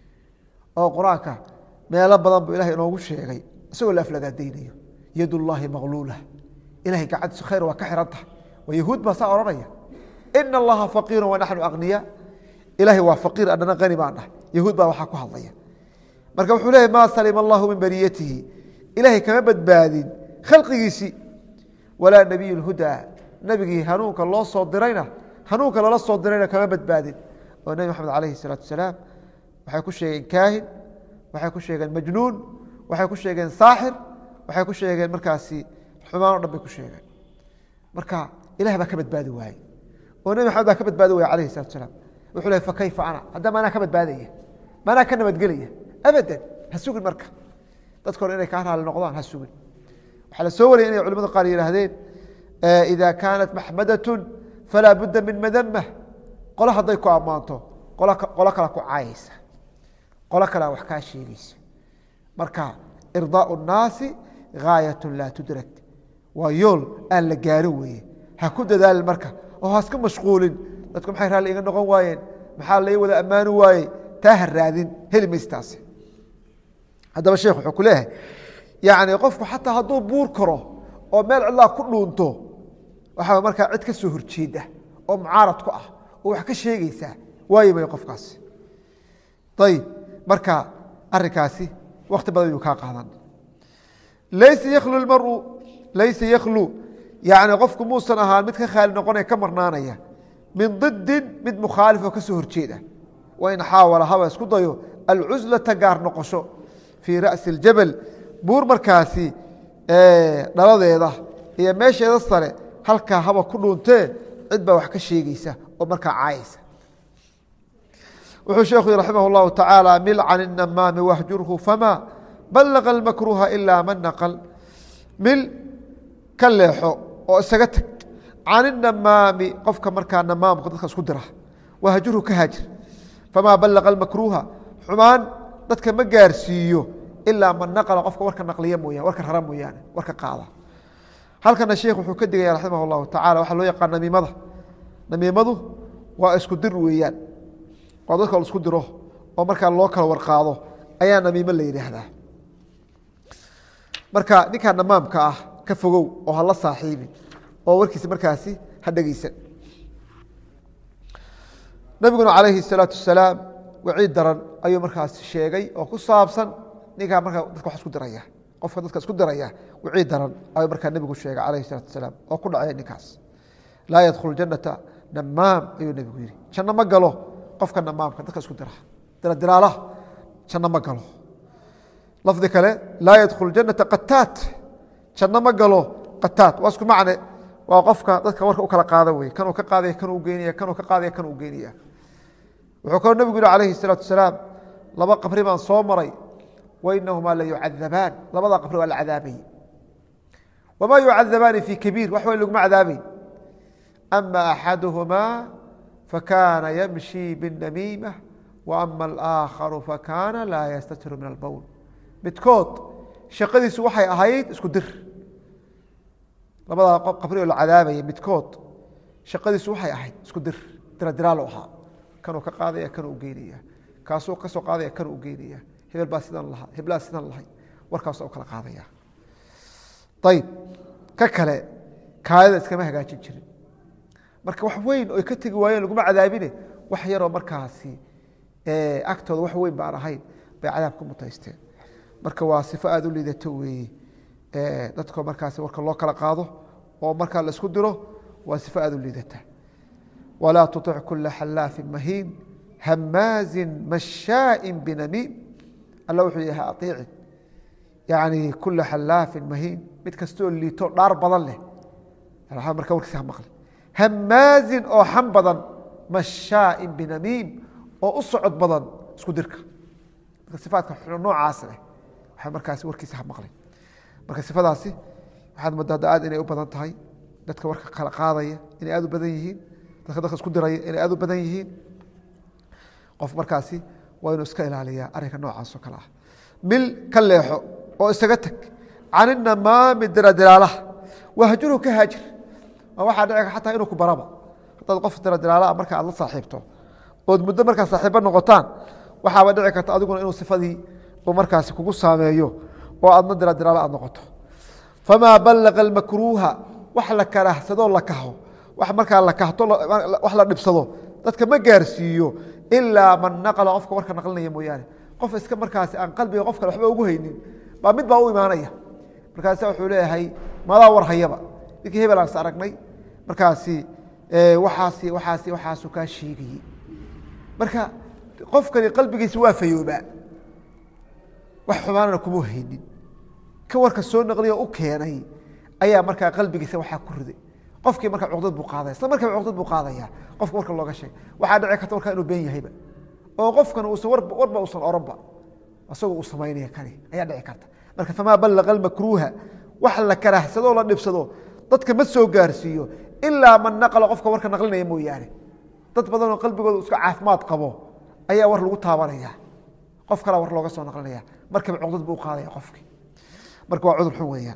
oo qur-aanka meelo badan buu ilahay inoogu sheegay isagoo la aflagaadaynayo yad اllahi maqluula ilahay gacantiisu khayr waa ka xiran tahay waa yahuud baa saa odhanaya ina allaha faqiiru wanaxnu aqniya ilahay waa faqiir adhana qani baan dhahay yahuud baa waxaa ku hadlaya marka wuxuu leeyahy maa salima allahu min bariyatihi ilahay kama badbaadin khalqigiisii walaa nabiy lhudaa nebigii hanuunka loo soo dirayna hanuunka lala soo dirayna kama badbaadin oo nebi maxamed alayhi salaatu salaam waxay ku sheegeen kaahin waxay ku sheegeen majnuun waxay ku sheegeen saaxir waxay ku sheegeen markaasi xumaan o dhan bay ku sheegeen marka ilah baa ka badbaadi waaye oo nebi maxamed baa ka badbaadi waya alayhi salatu salaam wuxuu lehy fakayfa ana haddama anaa ka badbaadaya maanaa ka nabadgelaya abadan ha sugin marka dadka hore inay kaa raali noqdaan ha sugin waxaa la soo wariyay inay culimada qaar yihaahdeen ida kaanat maxmadatun falaa budda min madamah qolo hadday ku ammaanto qolo kala ku caayaysa qolo kalea wax kaa sheegaysa marka irdaau nnaasi gaayat laa tudrak waa yool aan la gaaro weeye ha ku dadaalin marka oo haska mashquulin dadku maxay raalli iga noqon waayeen maxaa lai wada ammaani waaye taa ha raadin heli maystaasi haddaba sheekh wuxuu ku leeyahay yani qofku xataa hadduu buur karo oo meel cidlaa ku dhuunto waxaa markaa cid ka soo horjeeda oo mucaarad ku ah oo wax ka sheegaysaa waayi may qofkaasi ayib marka arinkaasi wakti badan yuu kaa qaadan laysa yakhlu maru laysa yakhlu yani qofku muusan ahaan mid ka khaali noqonaya ka marnaanaya min didin mid mukhaalif oo ka soo horjeeda wain xaawala haba isku dayo alcuslata gaar noqosho fii ra'si اljabal buur markaasi dhaladeeda iyo meesheeda sare halkaa haba ku dhuuntee cid baa wax ka sheegeysa oo markaa caayaysa wuxuu sheekhu raximah اllahu tacaala mil can الnamaami wahjurhu fama balaga اlmakruha ila man naql mil ka leexo oo isaga tag can inamaami qofka markaa namaamka dadka isku dira wahjurhu ka haajir famaa balaga اlmakruha xumaan dadka ma gaarsiiyo ilaa man naqla qofka warka naqliya mooyane warka rara mooyaane warka qaada halkana sheekh wuxuu ka digaya raximah اllahu tacala waxaa loo yaqaan namiimada namiimadu waa isku dir weeyaan waa dadka la isku diro oo markaa loo kala warqaado ayaa namiimo la yidhaahdaa marka ninkaa namaamka ah ka fogow oo hala saaxiibin oo warkiisa markaasi ha dhegeysan nabiguna calayhi الsalaatu wasalaam waciid daran ayuu markaas sheegay oo ku saabsan ninkaa markaa dadka wax isku diraya qofka dadka isku diraya waciid daran ayuu markaa nebigu sheegay calayhi الsalatu wasalaam oo ku dhacay ninkaas laa yadkhulu janata namaam ayuu nebigu yihi janno ma galo qofka namaamka dadka isku dira diradiraalaha janno ma galo lafdi kale laa yadkhulu janata qataat janno ma galo qataat waa isku macne waa qofka dadka warka u kala qaada wey kanuu ka qaadaya kanuu geynaya kanuu ka qaadaya kanuu geynaya wuxuu kaloo nebigu yihi calayhi الsalaatu wasalaam laba qabri baan soo maray wainahumaa la yucadabaan labada qabri waa la cadaabay wamaa yucadabaani fi kabiir wax weyn laguma cadaabeyn ama axaduhumaa fakana yamshi biاnamiimة waama alآakharu fakana laa yastatiru min albowl midkood shaqadiisu waxay ahayd isku dir labadaa qabri oo la cadaabaya midkood shaqadiisu waxay ahayd isku dir diradiraalo ahaa kanuu ka qaadaya kanuu geynaya kaasuu ka soo qaadaya kanuu geynaya hebel baa sidan lahaa heblaa sidan lahay warkaas kala qaadaya ayib ka kale kaadida iskama hagaajin jirin marka wax weyn oy ka tegi waayeen laguma cadaabine wax yaroo markaasi agtooda wax weyn baan ahayn bay cadaab ku mutaysteen marka waa sifo aada u liidato weeye dadko markaas warka loo kala qaado oo markaa la isku diro waa sifo aada u liidata walaa tuطic kula xalaafin mahiin hamaazin mashaaءin binamiim alla wuxuu yahay aiicin yani kula xalaafin mahiin mid kastoo liito dhaar badan leh marka warkiisa ha maqli hamaazin oo xam badan mashaaءin binamiim oo u socod badan isku dirka marka sifaadka noocaas leh waxaa markaasi warkiisa ha maqlay marka sifadaasi waxaad moodaa hadda aad inay u badan tahay dadka warka kala qaadaya inay aad u badan yihiin dadka dadka isku diraya inay aad u badan yihiin qof markaasi waa inuu iska ilaaliyaa arrinka noocaas oo kale ah mil ka leexo oo isaga teg can inamaami diradiraalaha wahjurhu ka haajir ma waxaa dhici xataa inuu ku baraba haddaad qof diradiraalaha marka aad la saaxiibto ood muddo markaa saaxiibo noqotaan waxaaba dhici karta adiguna inuu sifadii uu markaasi kugu saameeyo oo aadna diradiraala aad noqoto famaa ballaqa almakruuha wax la karahsadoo la kaho wax markaa la kahto wax la dhibsado dadka ma gaarsiiyo ilaa man naqla qofka warka naqlinaya mooyaane qof iska markaasi aan qalbiga qof kale waxba ugu haynin baa mid baa u imaanaya markaasa wuxuu leeyahay madaa war hayaba ninkii hebel aan is aragnay markaasi waxaasi waxaasi waxaasu kaa sheegayey marka qofkani qalbigiisa waa fayoobaa wax xumaanana kuma haynin ka warka soo naqliyo u keenay ayaa markaa qalbigiisa waxaa ku riday qofkii markaa cuqdad buu qaadaya isla markiiba cuqdad buu qaadaya qofka warka looga sheegay waxaa dhici karta warkaa inuu been yahayba oo qofkan uusan warba warba uusan oranba isagoo uu samaynaya kani ayaa dhici karta marka famaa ballaqa almakruuha wax la karahsadoo la dhibsado dadka ma soo gaarsiiyo ilaa man naqla qofka warka naqlinaya mooyaane dad badanoo qalbigooda iska caafimaad qabo ayaa war lagu taabanaya qof kalaa war looga soo naqlinaya markiiba cuqdad buu qaadaya qofkii marka waa cudur xun weeyaan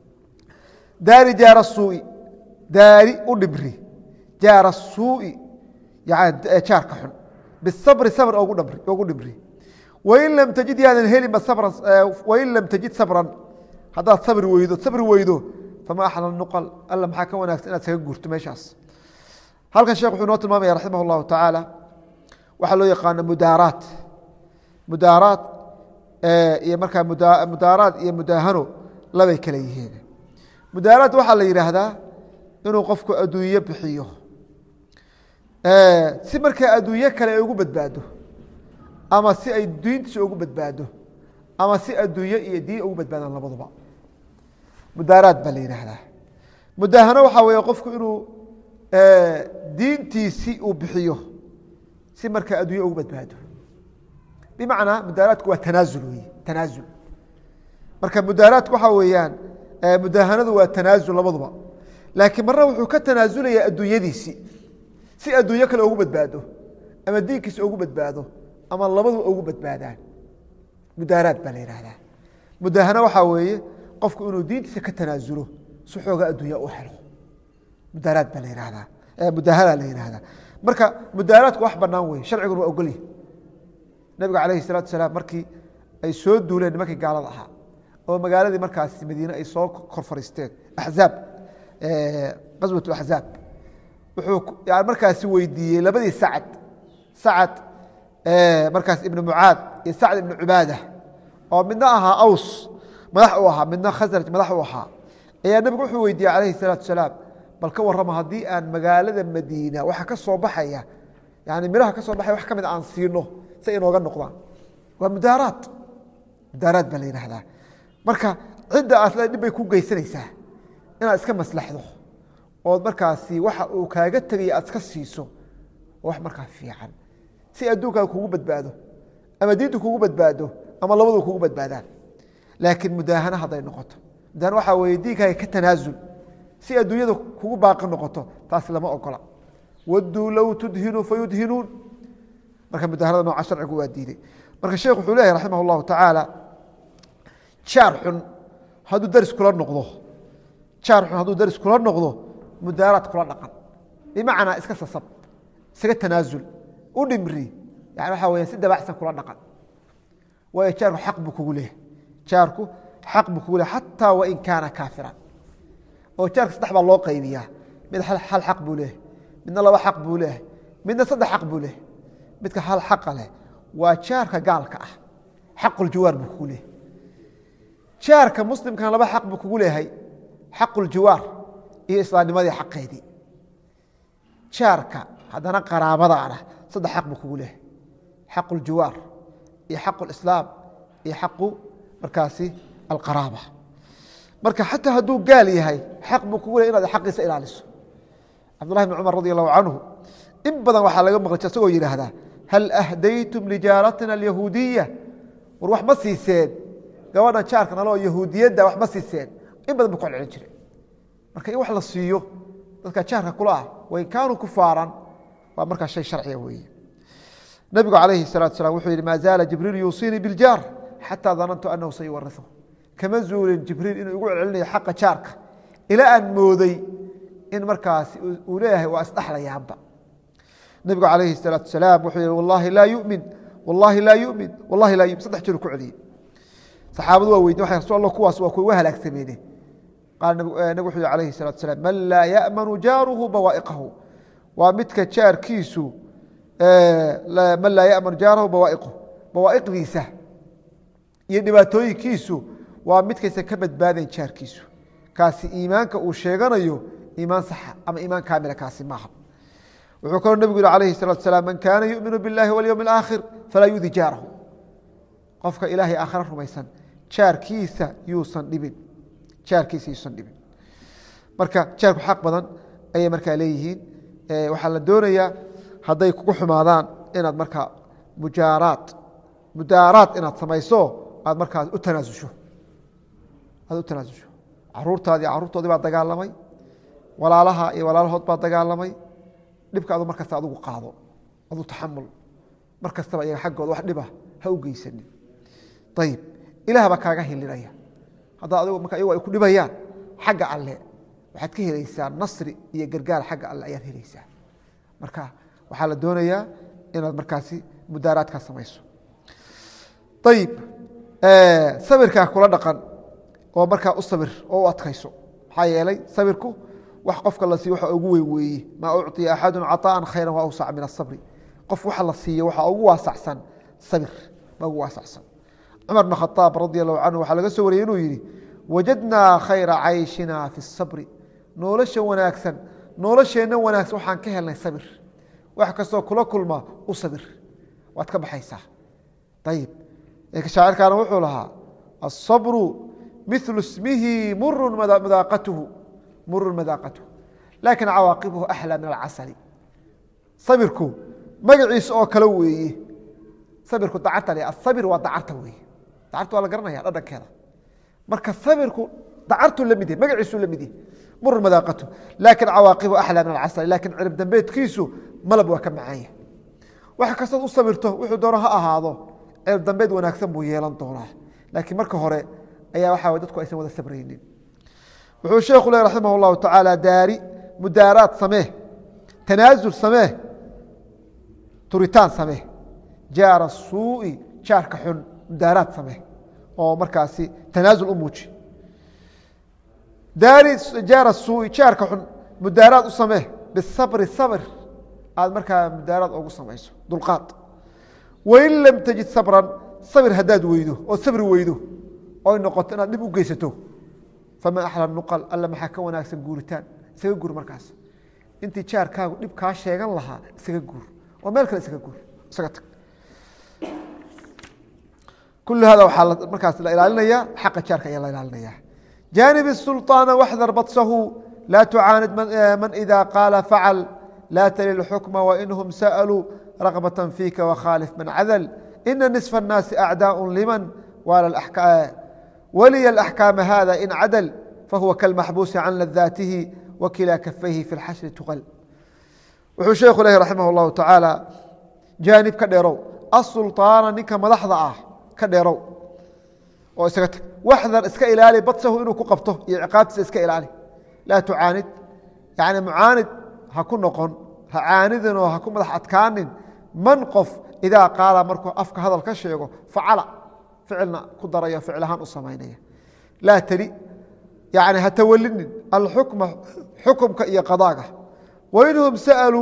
daari jaara suui daari u dhibri jaara suui jaarka xun bisabri sabr ogu dhibri wain lam tajid yaadan helinba sabran wain lam tajid sabran haddaad sabri weydo sabri weydo fama axla nuqal alla maxaa ka wanaagsan inaad saga guurto meeshaas halkan sheekh wuxuu noo tilmaamaya raximah اllahu tacaala waxaa loo yaqaano mudaaraat mudaaraat iyo markaa mudaaraad iyo mudaahano labay kale yihiin mudaaraad waxaa la yidhaahdaa inuu qofku adduunye bixiyo si markaa adduunye kale ay ugu badbaado ama si ay diintiisa ugu badbaado ama si adduunye iyo diin ugu badbaadaan labaduba mudaaraad baa la yidhaahdaa mudaahano waxaa weeye qofku inuu diintiisi uu bixiyo si markaa adduunye ugu badbaado bimacnaa mudaaraadku waa tanaazul wey tanaazul marka mudaaraadku waxaa weeyaan mudaahanadu waa tanaazul labaduba laakiin marna wuxuu ka tanaasulayaa adduunyadiisi si adduunyo kale ugu badbaado ama diinkiisa ugu badbaado ama labaduba ugu badbaadaan mudaaraad baa la yihahdaa mudaahano waxaa weeye qofku inuu diintiisa ka tanaasulo si xooga adduunya u helo mudaaraad baa la yihahdaa mudaahana la yihahdaa marka mudaaraadku wax banaan wey sharciguna waa ogolyahy nabiga calayhi salatu salaam markii ay soo duuleen nimankii gaalada ahaa oo magaaladii markaas madiine ay soo kor fariisteen axzaab qaswat axzaab wuxuu markaasi weydiiyey labadii sacad sacad markaas ibnu mucaad iyo sacd ibnu cubaada oo midna ahaa aws madax u ahaa midna khasraj madax u ahaa ayaa nebigu wuxuu weydiiyey calayhi salaatu salaam bal ka warrama haddii aan magaalada madiina waxa ka soo baxaya yani miraha ka soo baxaya wax ka mid aan siino si inooga noqdaan waa mudaaraad mudaaraad baa la yidhaahdaa marka cidda aasle dhib bay ku geysanaysaa inaad iska maslaxdo ood markaasi waxa uu kaaga tegaya aad iska siiso oo wax markaa fiican si adduunkaaga kugu badbaado ama diintu kugu badbaado ama labadu kugu badbaadaan laakiin mudaahano hadday noqoto mudaahano waxaa weeye diinkaaga ka tanaasul si adduunyada kugu baaqi noqoto taas lama ogola wadduu low tudhinuu fayudhinuun marka mudahanada nooca sharcigu waa diiday marka sheekh wuxuu leeyahy raximah اllahu tacaala jaar xun hadduu daris kula noqdo jaar xun hadduu daris kula noqdo mudaaraad kula dhaqan bimacnaa iska sasab isaga tanaasul u dhimri yani waxaa weya si dabacsan kula dhaqan waayo jaarku xaq buu kugu leehay jaarku xaq buu kugu lehay xataa wain kaana kaafiran oo jaarka saddex baa loo qaybiyaa mid hal xaq buu leehay midna laba xaq buu leehay midna saddex xaq buu leehay midka hal xaqa leh waa jaarka gaalka ah xaquljiwaar buu kugu leeyahay jaarka muslimkana laba xaq buu kugu leeyahay xaquljiwaar iyo islaamnimadii xaqeedii jaarka haddana qaraabadaana saddex xaq buu kugu leeyahay xaquljiwaar iyo xaqulislaam iyo xaqu markaasi alqaraaba marka xataa hadduu gaal yahay xaq buu kugu leeyahy inaad xaqiisa ilaaliso cabdullahi bn cumar radi allahu canhu in badan waxaa laga maqlay isagoo yidhaahdaa hal ahdaytum lijaaratina alyahuudiya war wax ma siiseen gabadhan jaarka naloo yahuudiyadda wax ma siiseen in badan bu ku celcelin jiray marka in wax la siiyo dadka jaarka kula ah wain kaanuu kufaaran waa markaa shay sharciga weeye nabigu calayhi salatu salam wuxuu yihi maa zaala jibriil yuusiinii biljaar xataa danantu anahu sayuwarihu kama zuulin jibriil inuu igu celcelinayo xaqa jaarka ilaa aan mooday in markaasi uu leeyahay waa isdhaxlayaanba nabigu calayhi الsalaaةu salaam wuxuu yihi wallahi laa yumin wallahi laa yumin wallahi laa yumin saddex jeer ku celiyey saxaabadu waa weydiin waxay rasul allah kuwaas waa kuwa halaagsameene qaal nabig wuxuu yihi alayhi الsalatu salam man laa ya'manu jaaruhu bawaa'iqahu waa midka jaarkiisu man laa ya'manu jaarahu bawaa'iqahu bawaa'iqdiisa iyo dhibaatooyinkiisu waa midkaysan ka badbaadayn jaarkiisu kaasi iimaanka uu sheeganayo iimaan saxa ama iimaan kaamila kaasi maaha wuxuu kaloo nebigu yihi alayhi الsalatu salam man kaana yu'minu biاllahi walyowm اlaakhir falaa yudi jaarahu qofka ilaahay aakhira rumaysan jaarkiisa yuusan dhibin jaarkiisa yuusan dhibin marka jaarku xaq badan ayay markaa leeyihiin waxaa la doonayaa hadday kugu xumaadaan inaad markaa mujaaraad mudaaraad inaad samayso aad markaas u tanaasusho aad u tanaasusho caruurtaadii caruurtoodii baa dagaalamay walaalaha iyo walaalahood baa dagaalamay dhibka adu mar kasta adugu qaado adu taxamul mar kastaba iyaga xaggooda wax dhiba ha u geysanin ayib ilaah baa kaaga hilinaya haddaa adigu marka iyagu ay ku dhibayaan xagga alle waxaad ka helaysaa nasri iyo gargaar xagga alle ayaad helaysaa marka waxaa la doonayaa inaad markaasi mudaaraadkaa samayso ayib sabirkaa kula dhaqan oo markaa u sabir oo u adkayso maxaa yeelay sabirku wax qofka la siiyo waxa ugu weyn weeye maa ucطiya axadu caطaءa khayra wa awsac min الصabri qof waxa la siiyo waxaa ugu waasacsan sabir baa ugu waasacsan cumar bn khaaab radi allahu canhu waxaa laga soo wariyey inuu yihi wajadnaa khayra cayshina fi الصabri nolosha wanaagsan nolosheenna wanaagsan waxaan ka helnay sabir wax kastoo kula kulma u sabir waad ka baxaysaa ayib shaacirkaana wuxuu lahaa aلصabru miثlu ismihi muru madaaqatuhu murun madaaqatuhu laakin cawaaqibuhu axlى min alcasali sabirku magaciisa oo kale weeye sabirku dacarta le asabir waa dacarta weeye dacarta waa la garanaya dhadhankeeda marka sabirku dacartuu la mid yahy magaciisuu la mid yahy murun madaaqatu laakin cawaaqibuhu axlى min alcasali lakin cirib dambeedkiisu malab waa ka macaanya wax kastood u sabirto wuxuu doono ha ahaado cirib dambeed wanaagsan buu yeelan doonaa laakiin marka hore ayaa waxa dadku aysan wada sabraynin wuxuu sheekhu le raximah اllahu tacaala daari mudaaraad samee tanaasul samee turitaan samee jaara suui jaarka xun mudaaraad samee oo markaasi tanaasul u muuji daari jaara suui jaarka xun mudaaraad u samee bisabri sabr aad markaa mudaaraad ogu samayso dulqaad wain lam tajid sabran sabir haddaad weydo oo sabri weydo oy noqoto inaad dhib u geysato faman axla nuqal alla maxaa ka wanaagsan guuritaan isaga guur markaas intii jaarkaagu dhib kaa sheegan lahaa isaga guur oo meel kale isaga guur isaga tag kul hada waxaa markaas la ilaalinaya xaqa jaarka ayaa la ilaalinaya janib الsulطaana waxdar badsahu laa tucaanid man ida qaala facal laa talil xukma wainhum sa'aluu raqbaة fiika wakhaalif man cadl ina niصfa الnaasi acdaaء liman waliya الأحكاam hada in cadل fahuwa kalmaxbuusi can ladaatihi wakilaa kafayhi fi اlxashri tuqal wuxuu sheekhu leh raximah اllahu tacaala jaanib ka dheerow asulطaana ninka madaxda ah ka dheerow oo isaga tag waxdar iska ilaali badsahu inuu ku qabto iyo ciqaabtiisa iska ilaali laa tucaanid yani mucaanid ha ku noqon ha caanidin oo ha ku madax adkaanin man qof idaa qaala markuu afka hadal ka sheego facala ficilna ku darayo ficil ahaan u samaynaya laa tali yani ha tawalinin alxukma xukumka iyo qadaaga wainhum sa'aluu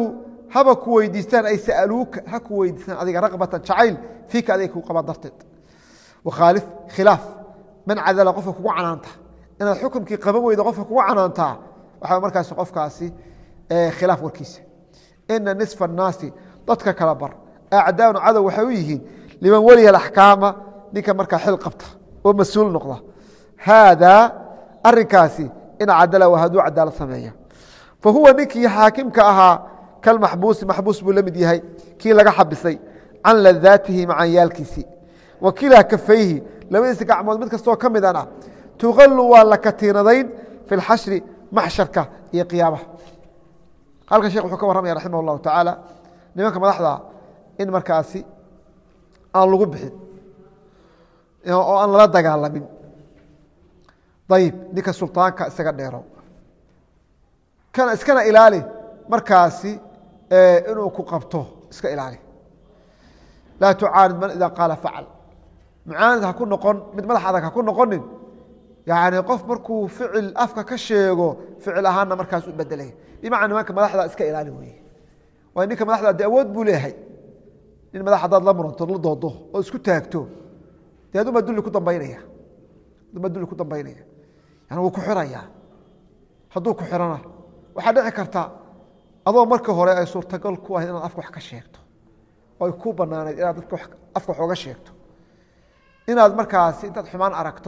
haba ku weydiistaan ay sa'aluuka ha ku weydiistaan adiga raqbatan jacayl fiika adiga kuu qabaan darteed wakhaalif khilaaf man cadala qofka kugu canaanta inaad xukumkii qaban weydo qofka kugu canaantaa waxaa markaas qofkaasi khilaaf warkiisa ina nisfa annaasi dadka kala bar acdaanu cadow waxay u yihiin liman weliya axkaama ninka markaa xil qabta oo mas-uul noqda haadaa arinkaasi in cadala waa hadduu cadaalad sameeya fa huwa ninkii xaakimka ahaa kalmaxbuusi maxbuus buu la mid yahay kii laga xabisay can ladaatihi macanyaalkiisii wa kilaa kafayhi labadiisa gacmood mid kastoo ka midana tuqalu waa la katiinadayn fi lxashri maxsharka iyo qiyaamaha halkan shekh wuxuu ka warramaya raximah اllahu tacaala nimanka madaxda in markaasi aan lagu bixin oo aan lala dagaalamin ayib ninka sulطaanka isaga dheero kana iskana ilaali markaasi inuu ku qabto iska ilaali laa tucaanid man ida qaala facal mucaanid ha ku noqon mid madax adag ha ku noqonin yani qof markuu ficil afka ka sheego ficil ahaanna markaas u bedelay bimacna nimanka madaxda iska ilaali weye waayo ninka madaxda de awood buu leeyahay nin madax hadaad la muranto la doodo oo isku taagto de aduma dulli ku dambaynaya aduma dulli ku dambaynaya yani wuu ku xiraya hadduu ku xirana waxaa dhici karta adoo marka hore ay suurtagal ku ahayd inaad afka wax ka sheegto oo ay ku banaanayd inaad dadka afka wax oga sheegto inaad markaasi intaad xumaan aragto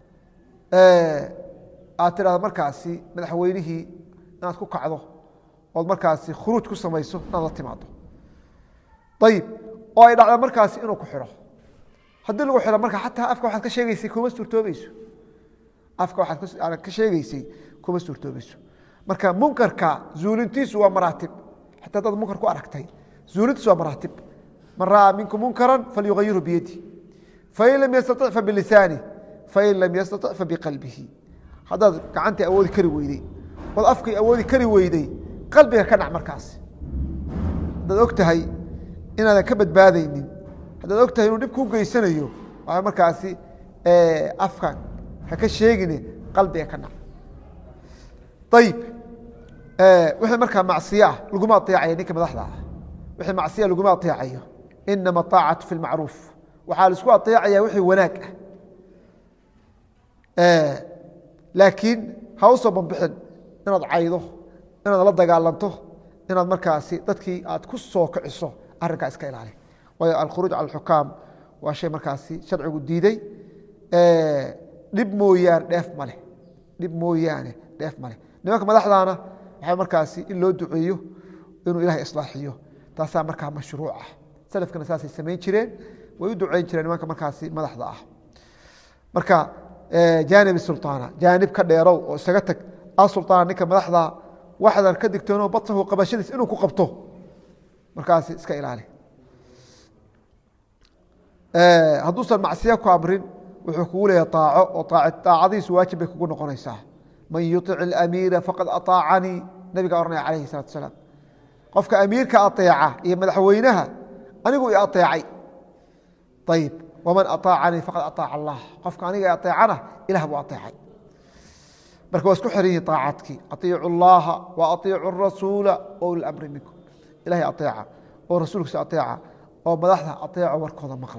aad tidhahdo markaasi madaxweynihii inaad ku kacdo ood markaasi khuruuj ku samayso inaad la timaado ayib oo ay dhacdo markaasi inuu ku xidho haddii lagu xidho marka xataa afka waxaad ka sheegeysay kuma suurtoobayso afka waxaad ka sheegeysay kuma suurtoobayso marka munkarka zuulintiisu waa maraatib xataa hadaad munkar ku aragtay zuulintiisu waa maraatib man ra'aa minkum munkaran falyugayiru biyadi fain lam yastaطic fabilisaani fain lam yastaطic fabiqalbihi haddaad gacantii awoodi kari weydey ood afkii awoodi kari weydey qalbiga ka dhac markaasi haddaad og tahay inaadan ka badbaadaynin haddaad og tahay inuu dhib kuu geysanayo waa markaasi afka ha ka sheegine qalbiga ka dhac ayib wixii markaa macsiyo ah laguma aeecayo ninka madaxda ah wixii macsiya laguma aeecayo inama aacatu fi lmacruuf waxaa laisku aeecaya wixii wanaag ah laakiin ha u soo banbixin inaad caydo inaad la dagaalanto inaad markaasi dadkii aad ku soo kiciso arrinkaa iska ilaali waayo alkhuruuj cala alxukaam waa shay markaasi sharcigu diiday dhib mooyaane dheef maleh dhib mooyaane dheef maleh nimanka madaxdaana waxaa markaasi in loo duceeyo inuu ilahay islaaxiyo taasaa markaa mashruuc ah salafkana saasay samayn jireen way u duceyn jireen nimanka markaasi madaxda ah marka jaanib sulطaana jaanib ka dheerow oo isaga tag asulطaana ninka madaxda waxdan ka digtoono badsahu qabashadiis inuu ku qabto markaasi iska ilaali hadduusan macsiya ku amrin wuxuu kugu leeyahay aaco oo aacadiisu waajib bay kugu noqonaysaa man yuic اamiira faqad aطaacanii nabiga ohanaya alayh الsalatu asalaam qofka amiirka aeeca iyo madaxweynaha anigu i aeecay ayib waman aطaacanii faqad aطaaca allah qofka aniga aeecana ilah buu aeecay marka waa isku xiran yihin aacadkii aiicu اllaha wa aiicu rasuula uli mri minkum ilahay aeeca oo rasuulkiisa aeeca oo madaxda aeeco warkooda maqla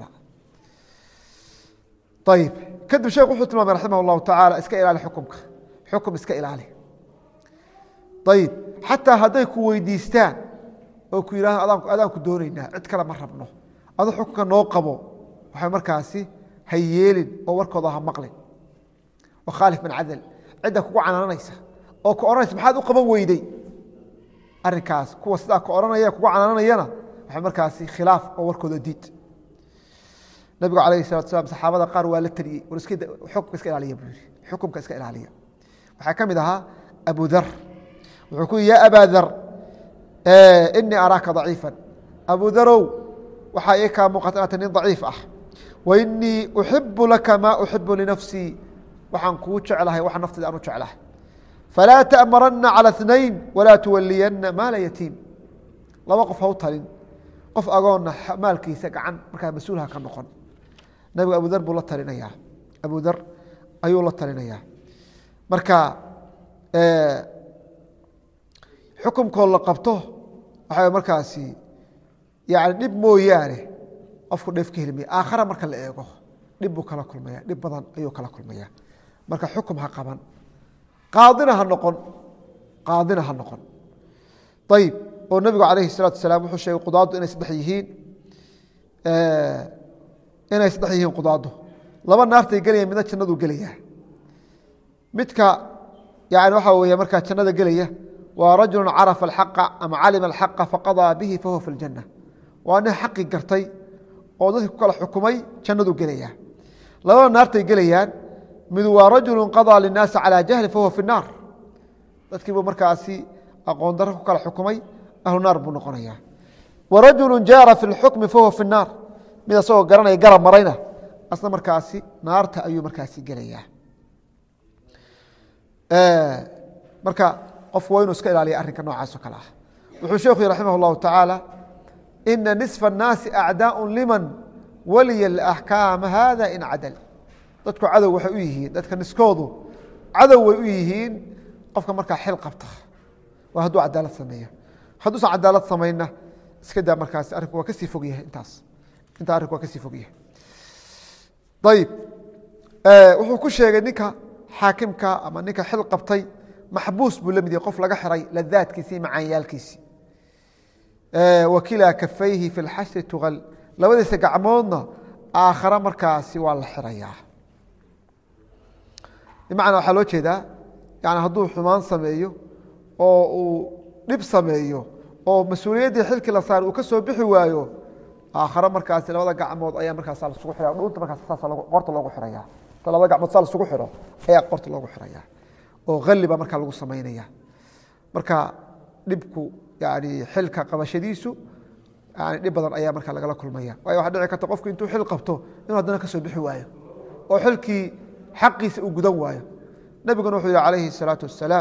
ayib kadib sheekh wuxuu tilmaamay raximah اllahu tacaala iska ilaali xukumka xukum iska ilaali ayib xataa hadday ku weydiistaan oo ku yidhahdo adaanku doonaynaa cid kale ma rabno adu xukunka noo qabo waxay markaasi ha yeelin oo warkooda ha maqlin wakhaalif man cadal cidda kugu canaananaysa oo ku odhanaysa maxaad u qaban weydey arrinkaas kuwa sidaa ku odhanaya kugu canaananayana waxay markaasi khilaaf oo warkooda diid nabigu alayh salatu slam saxaabada qaar waa la taliyey war xukumka iska ilaaliya buu yihi xukumka iska ilaaliya waxaa ka mid ahaa abu dar wuxuu ku yihi ya abaa dar inii araaka daciifa abu darow waxaa ii kaa muuqata inaata nin daciif ah wa inii uxibu laka maa uxibu linafsii waxaan kuu jeclahay waxa naftayda aan u jeclahay falaa ta'marana calى اثnayn walaa tuwaliyana maala yatiim laba qof ha u talin qof agoonna maalkiisa gacan markaa mas-uul ha ka noqon nabigu abu dar buu la talinayaa abu dar ayuu la talinayaa marka xukumkoo la qabto waxaa markaasi yani dhib mooyaane qofku dheef ka heli maya aakhara marka la eego dhib buu kala kulmaya dhib badan ayuu kala kulmaya marka xukum ha qaban qaadina ha noqon qaadina ha noqon ayib oo nebigu calayhi الsalatu wasalaam wuxuu sheegay qudaaddu inay saddex yihiin inay saddex yihiin qudaaddu laba naartay gelaya midna jannaduu gelaya midka yani waxaa weeye markaa jannada gelaya waa rajulu carafa alxaqa ama calima alxaqa faqadaa bihi fahuwa fi اljanna waa nin xaqii gartay oo dadkii ku kala xukumay jannaduu gelaya labada naartay gelayaan midu waa rajulu qadaa linaasi calaa jahli fahuwa fi naar dadkiibuu markaasi aqoon daro ku kala xukumay ahlu naar buu noqonaya wa rajulu jaara fi lxukmi fahuwa fi naar mid asagoo garanaya garab marayna asna markaasi naarta ayuu markaasi gelayaa marka qofku waa inuu iska ilaaliya arrinka noocaasoo kale ah wuxuu sheekhu yihi raximah اllahu tacaala ina nisfa الnaasi acdaaء liman waliya اaxkaama hada in cadal dadku cadow waxay u yihiin dadka niskoodu cadow way u yihiin qofka markaa xil qabta waa hadduu cadaalad sameeyo hadduusan cadaalad samayna iska daa markaasi arrinku waa kasii fog yahay intaas intaa arrinku waa kasii fog yahay ayib wuxuu ku sheegay ninka xaakimka ama ninka xil qabtay maxbuus buu la mid yahay qof laga xiray ladaadkiisi iyo macaanyaalkiisi wakilaa kafayhi fi lxashri tugal labadiisa gacmoodna aakhare markaasi waa la xirayaa bimacnaa waxaa loo jeedaa yani hadduu xumaan sameeyo oo uu dhib sameeyo oo mas-uuliyaddii xilkii la saaray uu ka soo bixi waayo aakhare markaasi labada gacmood ayaa markaas lasugu xiraya dhuunta markaas saasa qorta loogu xiraya ta labada gacmood saa lasugu xiro ayaa qorta loogu xiraya oo halli baa markaa lagu samaynaya marka dhibku yani xilka qabashadiisu yani dhib badan ayaa markaa lagala kulmaya waayo waxaa dhici karta qofku intuu xil qabto inuu haddana ka soo bixi waayo oo xilkii xaqiisa uu gudan waayo nebiguna wuxuu yihi calayhi الsalaatu wasalaam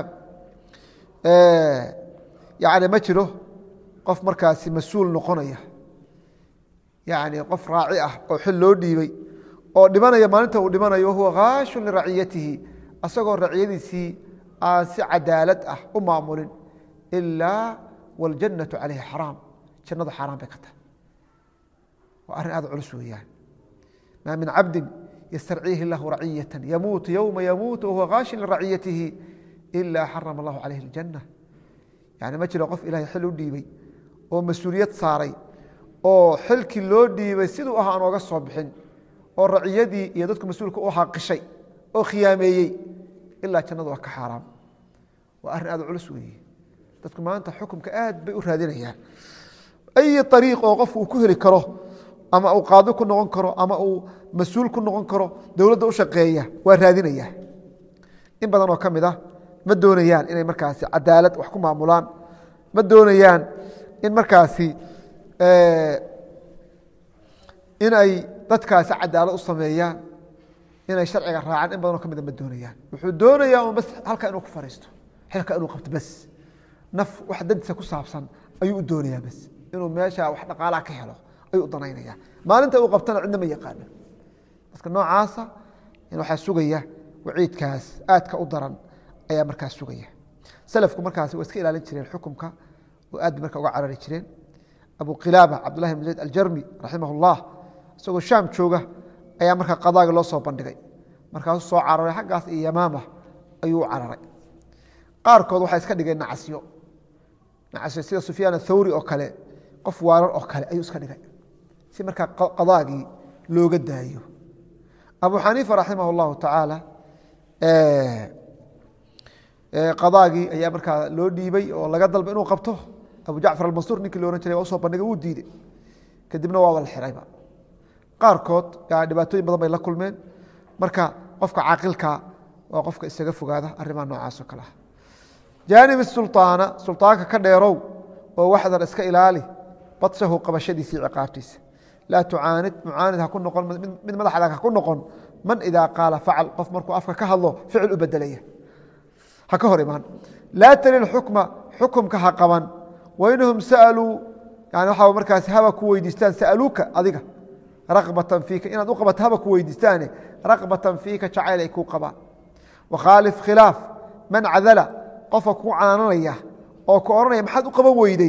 yani ma jiro qof markaasi mas-uul noqonaya yani qof raaci ah oo xil loo dhiibay oo dhimanaya maalinta uu dhimanayo wahuwa kaashun liraciyatihi asagoo raciyadiisii aan si cadaalad ah u maamulin ilaa wاljannatu calayhi xaraam jannadu xaaraan bay ka tahay waa arrin aad culus weeyaan maa min cabdi ystarciihi اllahu raciyata yamuutu yowma yamuutu wahuwa kaashin liraciyatihi ila xarama allahu calayhi اljanna yani ma jiro qof ilahay xil u dhiibay oo mas-uuliyad saaray oo xilkii loo dhiibay siduu ahaa aan ooga soo bixin oo raciyadii iyo dadku mas-uulka u xaqishay oo khiyaameeyey ilaa jannadu waa ka xaaraam waa arrin aad culus weeye dadku maanta xukumka aad bay u raadinayaan ay ariiq oo qofku uu ku heli karo ama uu qaadi ku noqon karo ama uu mas-uul ku noqon karo dowladda u shaqeeya waa raadinaya in badan oo ka mid ah ma doonayaan inay markaasi cadaalad wax ku maamulaan ma doonayaan in markaasi inay dadkaasi cadaalad u sameeyaan inay sharciga raacaan in badanoo ka mida ma doonayaan wuxuu doonayaa un bas halka inuu ku fariisto xilka inuu qabto bas naf wax dantiisa ku saabsan ayuu u doonayaa bas inuu meesha wax dhaqaalaha ka helo ayuu u danaynaya maalinta uu qabtana cidna ma yaqaano dadka noocaasa waxaa sugaya waciidkaas aadka u daran ayaa markaas sugaya salafku markaasi waa iska ilaalin jireen xukumka oo aad bay marka uga carari jireen abu kilaaba cabdullahi bn zayd aljarmi raximah اllah isagoo shaam jooga ayaa markaa qadaagi loo soo bandhigay markaasuu soo cararay xaggaas iyo yamaama ayuu u cararay qaarkood waxay iska dhigeen nacasyo nacasyo sida sufyaan athawri oo kale qof waarar oo kale ayuu iska dhigay si markaa qadaagii looga daayo abu xaniifa raximah اllahu tacaala qadaagii ayaa markaa loo dhiibay oo laga dalba inuu qabto abu jacfar almansuur ninkii lo ohan jiray waa usoo bandhigay wuu diiday kadibna waaba la xirayba qaarkood dhibaatooyin badan bay la kulmeen marka qofka caaqilka waa qofka isaga fogaada arrimaha noocaas oo kale ah jaanib sulطaana sulطaanka ka dheerow oo waxdan iska ilaali badshahu qabashadiisa iyo ciqaabtiisa laa tucaanid mucaanid ha ku noqon mid madaxdag ha ku noqon man idaa qaala facal qof markuu afka ka hadlo ficil u bedelaya ha ka hor imaan laa tali xukma xukumka ha qaban wainahum sa'aluu yani waxaa markaas haba ku weydiistaan sa'aluuka adiga raqbatan fiika inaad u qabato haba ku weydiistaane raqbatan fiika jacayl ay kuu qabaan wakhaalif khilaaf man cadala qofka kuu canaananaya oo ku odhanaya maxaad u qaban weyday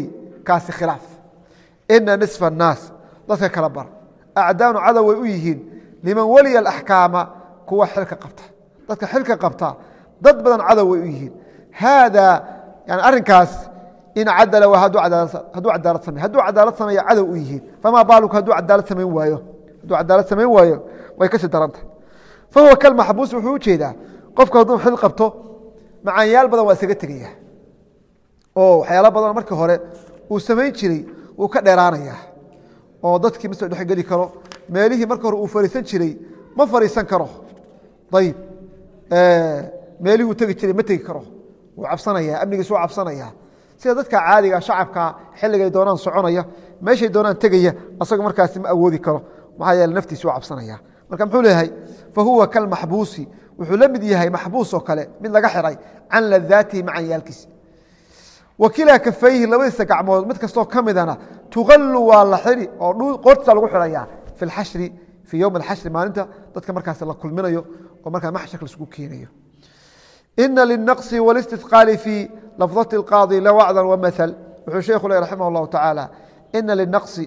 kaasi khilaaf ina nisfa الnaas dadka kala bar acdaanu cadow way u yihiin liman weliya اaxkaama kuwa xilka qabta dadka xilka qabta dad badan cadow way u yihiin haada yani arrinkaas in cadala hadduu cadaalad samey hadduu cadaalad sameeya cadow u yihiin famaa baaluk hadduu cadaalad samayn waayo hadduu cadaalad samayn waayo way kasii daranta fahuwa kalmaxbuus wuxuu u jeedaa qofku hadduu xil qabto macaanyaal badan waa isaga tegaya oo waxyaala badan markii hore uu samayn jiray wuu ka dheeraanaya oo dadkii ma soo dhexgeli karo meelihii marka hore uu fariisan jiray ma fariisan karo ayib meelihii uu tegi jiray ma tegi karo wuu cabsanaya amnigiis wuu cabsanaya sida dadka caadiga shacabka xilligay doonaan soconaya meeshay doonaan tegaya asaga markaasi ma awoodi karo maxaa yeele naftiisi waa cabsanaya marka muxuu leeyahay fa huwa kalmaxbuusi wuxuu la mid yahay maxbuus oo kale mid laga xiray can ladaatihi macanyaalkiisa wakilaa kafayhi labadiisa gacmood mid kastoo ka midana tuqalu waa la xiri oo qoortiisa lagu xiraya fi lxashri fii yowm alxashri maalinta dadka markaas la kulminayo oo markaa maxsharka laisugu keenayo ina linaqصi wاlاstiثqaali fii lafظaةi اlqaadi la wacdan wamaثل wuxuu sheekhu le raximah اllahu tacaala ina linaqصi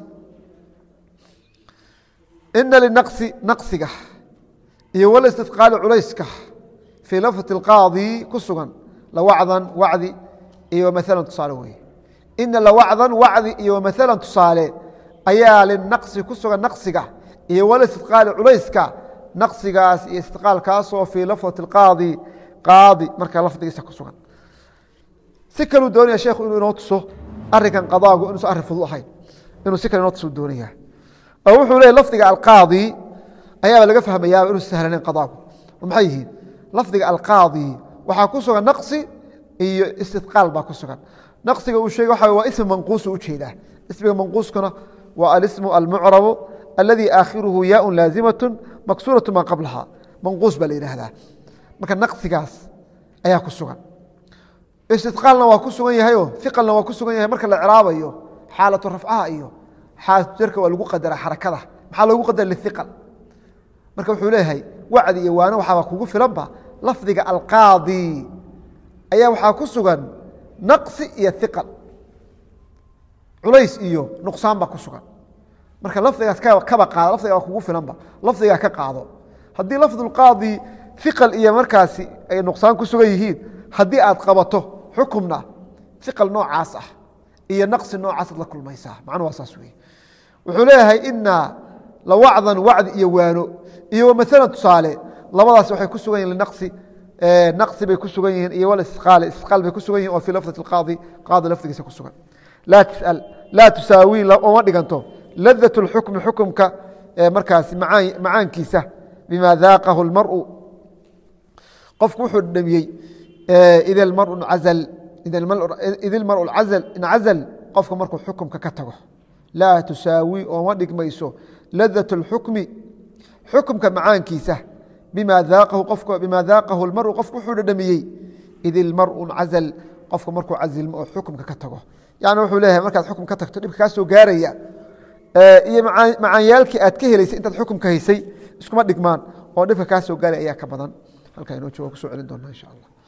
ina linaqصi naqsiga iyo wاlاstiثqaali culayska fii lafظaةi اlqaadi ku sugan lawacdan wacdi iyo wamaثala tusaale weye ina lawacdan wacdi iyo wamaثala tusaale ayaa linaqصi ku sugan naqsiga iyo wاlاstiثqaali culayska naqsigaas iyo istiqaalkaasoo fii lafظaةi اlqaadi qaadi markaa lafdigiisa ku sugan si kaluu doonaya sheekhu inuu inoo tuso arinkan qadaagu inuusan arrin fudud ahayn inuu si kale inoo tuso doonaya oo wuxuu leeyay lafdiga alqaadi ayaaba laga fahmayaaba inuusan sahlanayn qadaagu oo maxay yihiin lafdiga alqaadi waxaa ku sugan naqsi iyo istidqaal baa ku sugan naqsiga uu sheegay waxa waa ism manquusu ujeedaa ismiga manquuskuna waa alismu almucrabu aladi aakhiruhu yaaun laazimatun maksuuratu maa qablaha manquus baa la yidhaahdaa marka naqsigaas ayaa ku sugan istiqaalna waa ku sugan yahayo iqalna waa ku sugan yahay marka la craabayo xaalatu rafcaha iyo xaalatu jarka waa lagu qadara xarakada maxaa loogu qadara liiqal marka wuxuu leeyahay wacdi iyo waano waxaaba kugu filanba lafdiga alqaadi ayaa waxaa ku sugan naqsi iyo iqal culays iyo nuqsaan baa ku sugan marka lafdigaas kaba qaado lafdiga waa kugu filanba lafdigaa ka qaado haddii lafdulqaadi iqal iyo markaasi ay nuqsaan ku sugan yihiin haddii aad qabato xukumna iqal noocaas ah iyo naqsi noocaasad la kulmaysaa macnu waa saas wey wuxuu leeyahay ina lawacdan wacdi iyo waano iyo wamaala tusaale labadaas waxay ku sugan yihin linaqsi naqsi bay ku sugan yihiin iyo walistiqaal istiqaal bay ku sugan yihin oo fii lafdati qaadi qaadi lafdigiisa ku sugan laa tisal laa tusaawii uma dhiganto ladat اlxukmi xukumka markaasi macaankiisa bima daaqahu اlmaru qofku wuxuu dhamiyey id maru incazal qofka markuu xukumka ka tago laa tusaawi ooma dhigmayso ladat اlxukmi xukumka macaankiisa bima daaqahu اlmaru qofku wuxuu dhadhamiyey id ilmaru incazal qofka markuu cazilmo oo xukumka ka tago yani wuxuu leeyahay markaad xukum ka tagto dhibka kaa soo gaaraya iyo macaanyaalkii aad ka helaysay intaad xukumka haysay iskuma dhigmaan oo dhibka kaa soo gaaraya ayaa ka badan halkaa inoo jooga kusoo celin doona insha allah